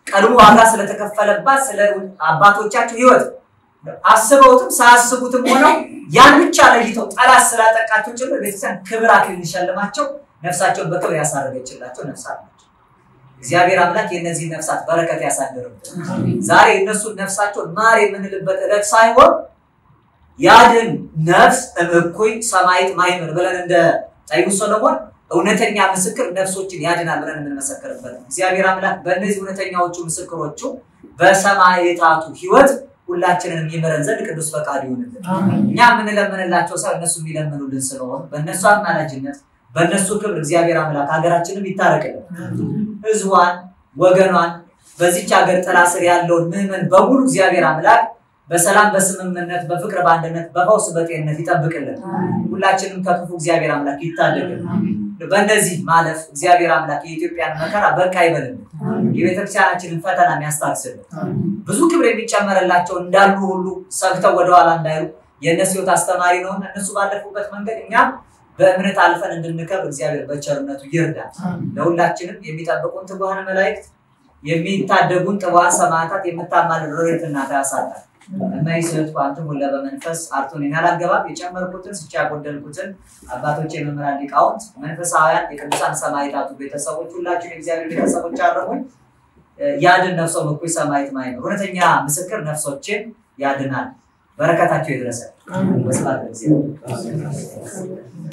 ቀድሞ ዋጋ ስለተከፈለባት ስለ አባቶቻቸው ህይወት አስበውትም ሳያስቡትም ሆነው ያን ብቻ ለይተው ጠላት ስላጠቃቸው ጭምር ቤተክርስቲያን ክብር አክሊል ሊሸልማቸው ነፍሳቸውን በክብር ያሳረገችላቸው ነፍሳት ናቸው። እግዚአብሔር አምላክ የእነዚህ ነፍሳት በረከት ያሳድርብን። ዛሬ እነሱን ነፍሳቸውን ማር የምንልበት ዕለት ሳይሆን ያድን ነፍስ እምኩይ ሰማይት ማይምር ብለን እንደ ጠቢቡ ሰሎሞን እውነተኛ ምስክር ነፍሶችን ያድናል ብለን የምንመሰክርበት ነው። እግዚአብሔር አምላክ በእነዚህ እውነተኛዎቹ ምስክሮቹ በሰማዕታቱ ህይወት ሁላችንን የሚምረን ዘንድ ቅዱስ ፈቃድ ይሁንልን። እኛ የምንለምንላቸው ሰው እነሱ የሚለምኑልን ስለሆኑ በእነሱ አማላጅነት በእነሱ ክብር እግዚአብሔር አምላክ ሀገራችንም ይታረቅልን። ህዝቧን፣ ወገኗን በዚች ሀገር ጥላ ስር ያለውን ምዕመን በሙሉ እግዚአብሔር አምላክ በሰላም በስምምነት በፍቅር በአንድነት በፈውስ በጤንነት ይጠብቅልን። ሁላችንም ከክፉ እግዚአብሔር አምላክ ይታደግልን። በእነዚህ ማለፍ እግዚአብሔር አምላክ የኢትዮጵያን መከራ በቃ ይበልልን። የቤተክርስቲያናችንን ፈተና የሚያስታግስልን ብዙ ክብር የሚጨመርላቸው እንዳሉ ሁሉ ሰግተው ወደኋላ እንዳይሉ የእነሱ ህይወት አስተማሪ ነውና እነሱ ባለፉበት መንገድ እኛም በእምነት አልፈን እንድንከብር እግዚአብሔር በቸርነቱ ይርዳል። ለሁላችንም የሚጠብቁን ትጉሃን መላእክት የሚታደጉን ጥቡሃን ሰማዕታት የምታማልድ ሮሬት እናት ያሳጣል። እመይስሕት ኳንትም ሁለ በመንፈስ አርቶኔን ያላገባብ የጨመርኩትን ስቻ ያጎደልኩትን አባቶች የመምህራን ሊቃውንት መንፈሳውያን የቅዱሳን ሰማዕታቱ ቤተሰቦች ሁላችሁ የእግዚአብሔር ቤተሰቦች አረሙኝ ያድን ነፍሶ እኩይ ሰማዕት ማይኖር እውነተኛ ምስክር ነፍሶችን ያድናል። በረከታቸው ይድረሰን። በስብሐት ለእግዚአብሔር።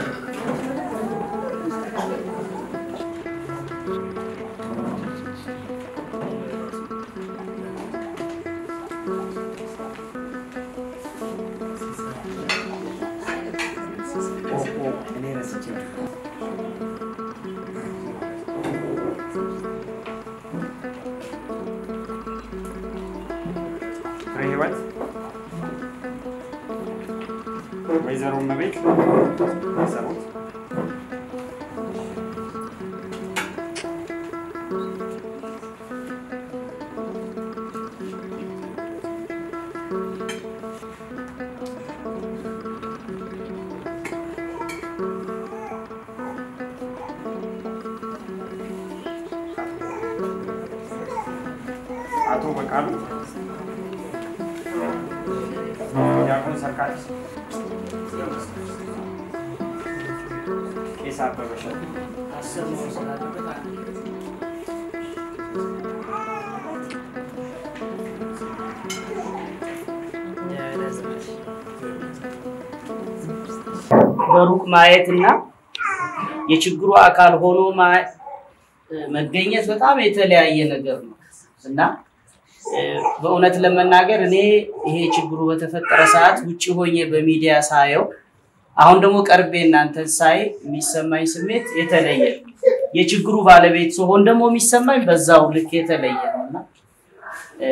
ፍሬ ህይወት ወይዘሮ እመቤት ሰሩት አቶ በቃሉ ዲያቆን ሰርካሪስ ቄስ አበበ እሸቱ በሩቅ ማየት እና የችግሩ አካል ሆኖ ማ- መገኘት በጣም የተለያየ ነገር ነው እና እ፣ በእውነት ለመናገር እኔ ይሄ ችግሩ በተፈጠረ ሰዓት ውጭ ሆኜ በሚዲያ ሳየው አሁን ደግሞ ቀርቤ እናንተን ሳይ የሚሰማኝ ስሜት የተለየ ነው። የችግሩ ባለቤት ስሆን ደግሞ የሚሰማኝ በዛው ልክ የተለየ ነው እና እ፣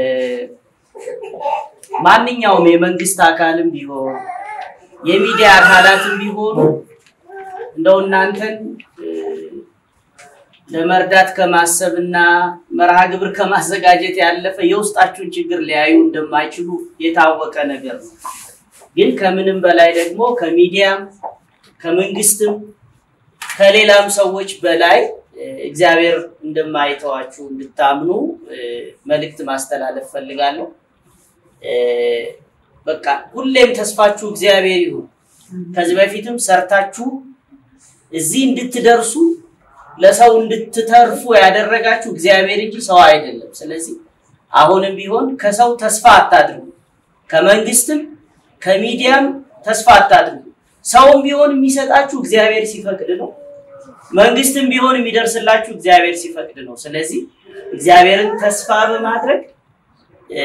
ማንኛውም የመንግስት አካልም ቢሆን የሚዲያ አካላትም ቢሆኑ እንደው እናንተን እ፣ ለመርዳት ከማሰብ እና መርሃ ግብር ከማዘጋጀት ያለፈ የውስጣችሁን ችግር ሊያዩ እንደማይችሉ የታወቀ ነገር ነው። ግን ከምንም በላይ ደግሞ ከሚዲያም ከመንግስትም ከሌላም ሰዎች በላይ እ፣ እግዚአብሔር እንደማይተዋችሁ እንድታምኑ እ፣ መልእክት ማስተላለፍ ፈልጋለሁ። እ፣ በቃ ሁሌም ተስፋችሁ እግዚአብሔር ይሁን። ከዚህ በፊትም ሰርታችሁ እዚህ እንድትደርሱ ለሰው እንድትተርፉ ያደረጋችሁ እግዚአብሔር እንጂ ሰው አይደለም። ስለዚህ አሁንም ቢሆን ከሰው ተስፋ አታድርጉ፣ ከመንግስትም ከሚዲያም ተስፋ አታድርጉ። ሰውም ቢሆን የሚሰጣችሁ እግዚአብሔር ሲፈቅድ ነው። መንግስትም ቢሆን የሚደርስላችሁ እግዚአብሔር ሲፈቅድ ነው። ስለዚህ እግዚአብሔርን ተስፋ በማድረግ እ፣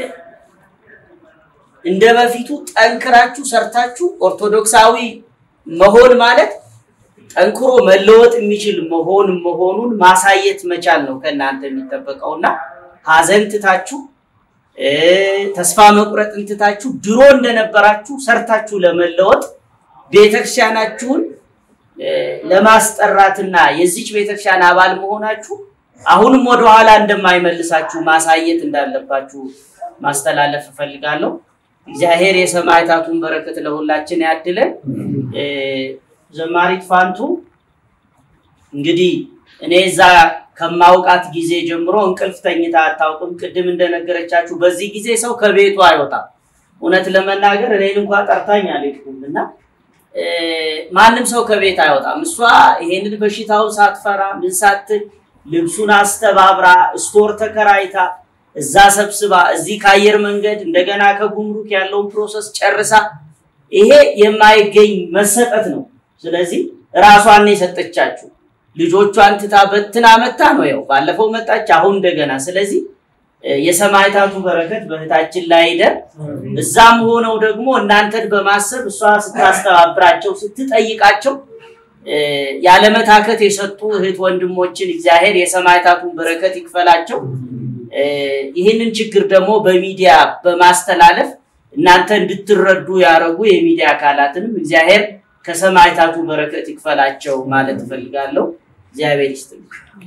እንደ በፊቱ ጠንክራችሁ ሰርታችሁ ኦርቶዶክሳዊ መሆን ማለት ጠንክሮ መለወጥ የሚችል መሆን መሆኑን ማሳየት መቻል ነው ከእናንተ የሚጠበቀው እና ሀዘን ትታችሁ እ፣ ተስፋ መቁረጥን ትታችሁ ድሮ እንደነበራችሁ ሰርታችሁ ለመለወጥ ቤተክርስቲያናችሁን እ፣ ለማስጠራትና የዚች ቤተክርስቲያን አባል መሆናችሁ አሁንም ወደኋላ እንደማይመልሳችሁ ማሳየት እንዳለባችሁ ማስተላለፍ እፈልጋለሁ። እግዚአብሔር የሰማዕታቱን በረከት ለሁላችን ያድለን። እ፣ ዘማሪት ፋንቱ እንግዲህ እኔ እዛ ከማውቃት ጊዜ ጀምሮ እንቅልፍ ተኝታ አታውቅም። ቅድም እንደነገረቻችሁ በዚህ ጊዜ ሰው ከቤቱ አይወጣም። እውነት ለመናገር እኔን እንኳ ጠርታኝ አልሄድኩም እና እ፣ ማንም ሰው ከቤት አይወጣም። እሷ ይሄንን በሽታውን ሳትፈራ ምን ሳትል ልብሱን አስተባብራ ስቶር ተከራይታ እዛ ሰብስባ እዚህ ከአየር መንገድ እንደገና ከጉምሩክ ያለውን ፕሮሰስ ጨርሳ ይሄ የማይገኝ መሰጠት ነው። ስለዚህ ራሷን ነው የሰጠቻችሁ። ልጆቿን ትታ በትና መታ ነው ያው ባለፈው መጣች፣ አሁን እንደገና። ስለዚህ እ፣ የሰማዕታቱ በረከት በእህታችን ላይ ይደር። እዛም ሆነው ደግሞ እናንተን በማሰብ እሷ ስታስተባብራቸው ስትጠይቃቸው እ፣ ያለመታከት የሰጡ እህት ወንድሞችን እግዚአብሔር የሰማዕታቱን በረከት ይክፈላቸው። እ፣ ይህንን ችግር ደግሞ በሚዲያ በማስተላለፍ እናንተ እንድትረዱ ያደረጉ የሚዲያ አካላትንም እግዚአብሔር ከሰማዕታቱ በረከት ይክፈላቸው ማለት እፈልጋለሁ። እግዚአብሔር ይስጥልኝ።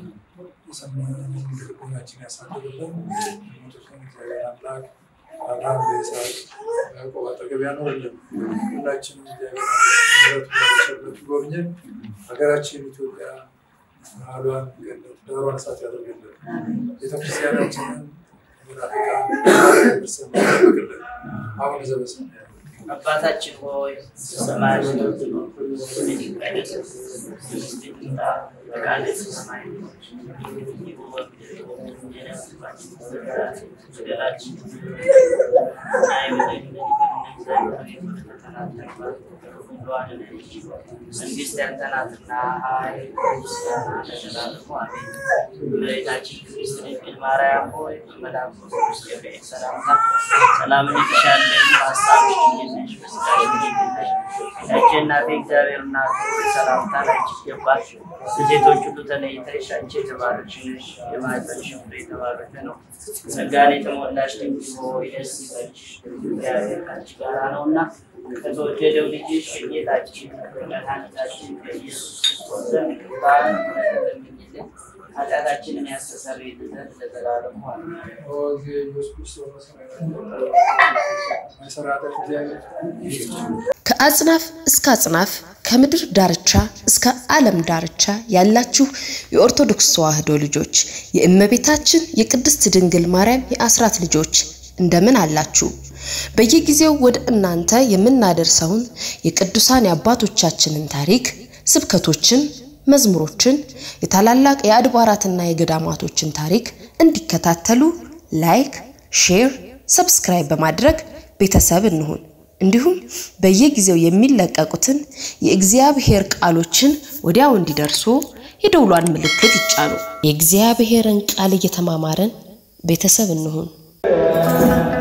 የሰማነውን ልቦናችን ያሳድርልን። የሞቱትን እግዚአብሔር አምላክ አብርሃም በይስሐቅ በያዕቆብ አጠገብ ያኖርልን። ሁላችንም እግዚአብሔር አምላክ ምሕረቱን በቸርነቱ ይጎብኘን። ሀገራችን ኢትዮጵያ ባህሏን ገነት፣ ዳሯን እሳት ያደርግልን። ቤተክርስቲያናችንን ሙናፊቃን ክርስቲያን ይጠብቅልን። አቡነ ዘበሰማያት አባታችን ሆይ በሰማያት የምትኖር ስምህ ይቀደስ፣ መንግስትህ ትምጣ፣ ፈቃድህ በሰማይ እንደሆነች እንዲሁ በምድር ትሁን። የዕለት እንጀራችንን ስጠን ዛሬ፣ በደላችንን እና የበደሉንን ይቅር እንደምን ዘንድ ፈተና አታግባን፣ ከክፉ አድነን እንጂ መንግስት ያንተ ናትና ኃይል፣ ምስጋና ለዘላለሙ አሜን። እመቤታችን ቅድስት ድንግል ማርያም ሆይ በመልአኩ ቅዱስ ገብርኤል ሰላምታ ሰላም እንልሻለን፣ በሐሳብሽ ድንግል ነሽ፣ በሥጋሽ ድንግል ነሽ። ያችን እናቴ እግዚአብሔር እናት ሆይ ሰላምታ ላንቺ ይገባል። ከሴቶች ሁሉ ተለይተሽ አንቺ የተባረክሽ ነሽ፣ የማኅፀንሽ ፍሬ የተባረከ ነው። ጸጋን የተሞላሽ ድንግል ሆይ ደስ ይበልሽ፣ እግዚአብሔር ከአንቺ ጋር ነውና ከተወደደው ልጅሽ ከጌታችን ከመድኃኒታችን ከኢየሱስ ክርስቶስ ዘንድ ይቅርታን ለምኝልን ኃጢአታችንን ያስተሰርይልን ዘንድ ለዘላለሙ አሜን። ኦ እግዚእ ኢየሱስ ክርስቶስ መሰረተ እግዚአብሔር ከአጽናፍ እስከ አጽናፍ ከምድር ዳርቻ እስከ ዓለም ዳርቻ ያላችሁ የኦርቶዶክስ ተዋሕዶ ልጆች የእመቤታችን የቅድስት ድንግል ማርያም የአስራት ልጆች እንደምን አላችሁ? በየጊዜው ወደ እናንተ የምናደርሰውን የቅዱሳን የአባቶቻችንን ታሪክ፣ ስብከቶችን፣ መዝሙሮችን፣ የታላላቅ የአድባራትና የገዳማቶችን ታሪክ እንዲከታተሉ ላይክ፣ ሼር፣ ሰብስክራይብ በማድረግ ቤተሰብ እንሁን። እንዲሁም በየጊዜው የሚለቀቁትን የእግዚአብሔር ቃሎችን ወዲያው እንዲደርሱ የደውሏን ምልክት ይጫኑ። የእግዚአብሔርን ቃል እየተማማረን ቤተሰብ እንሁን።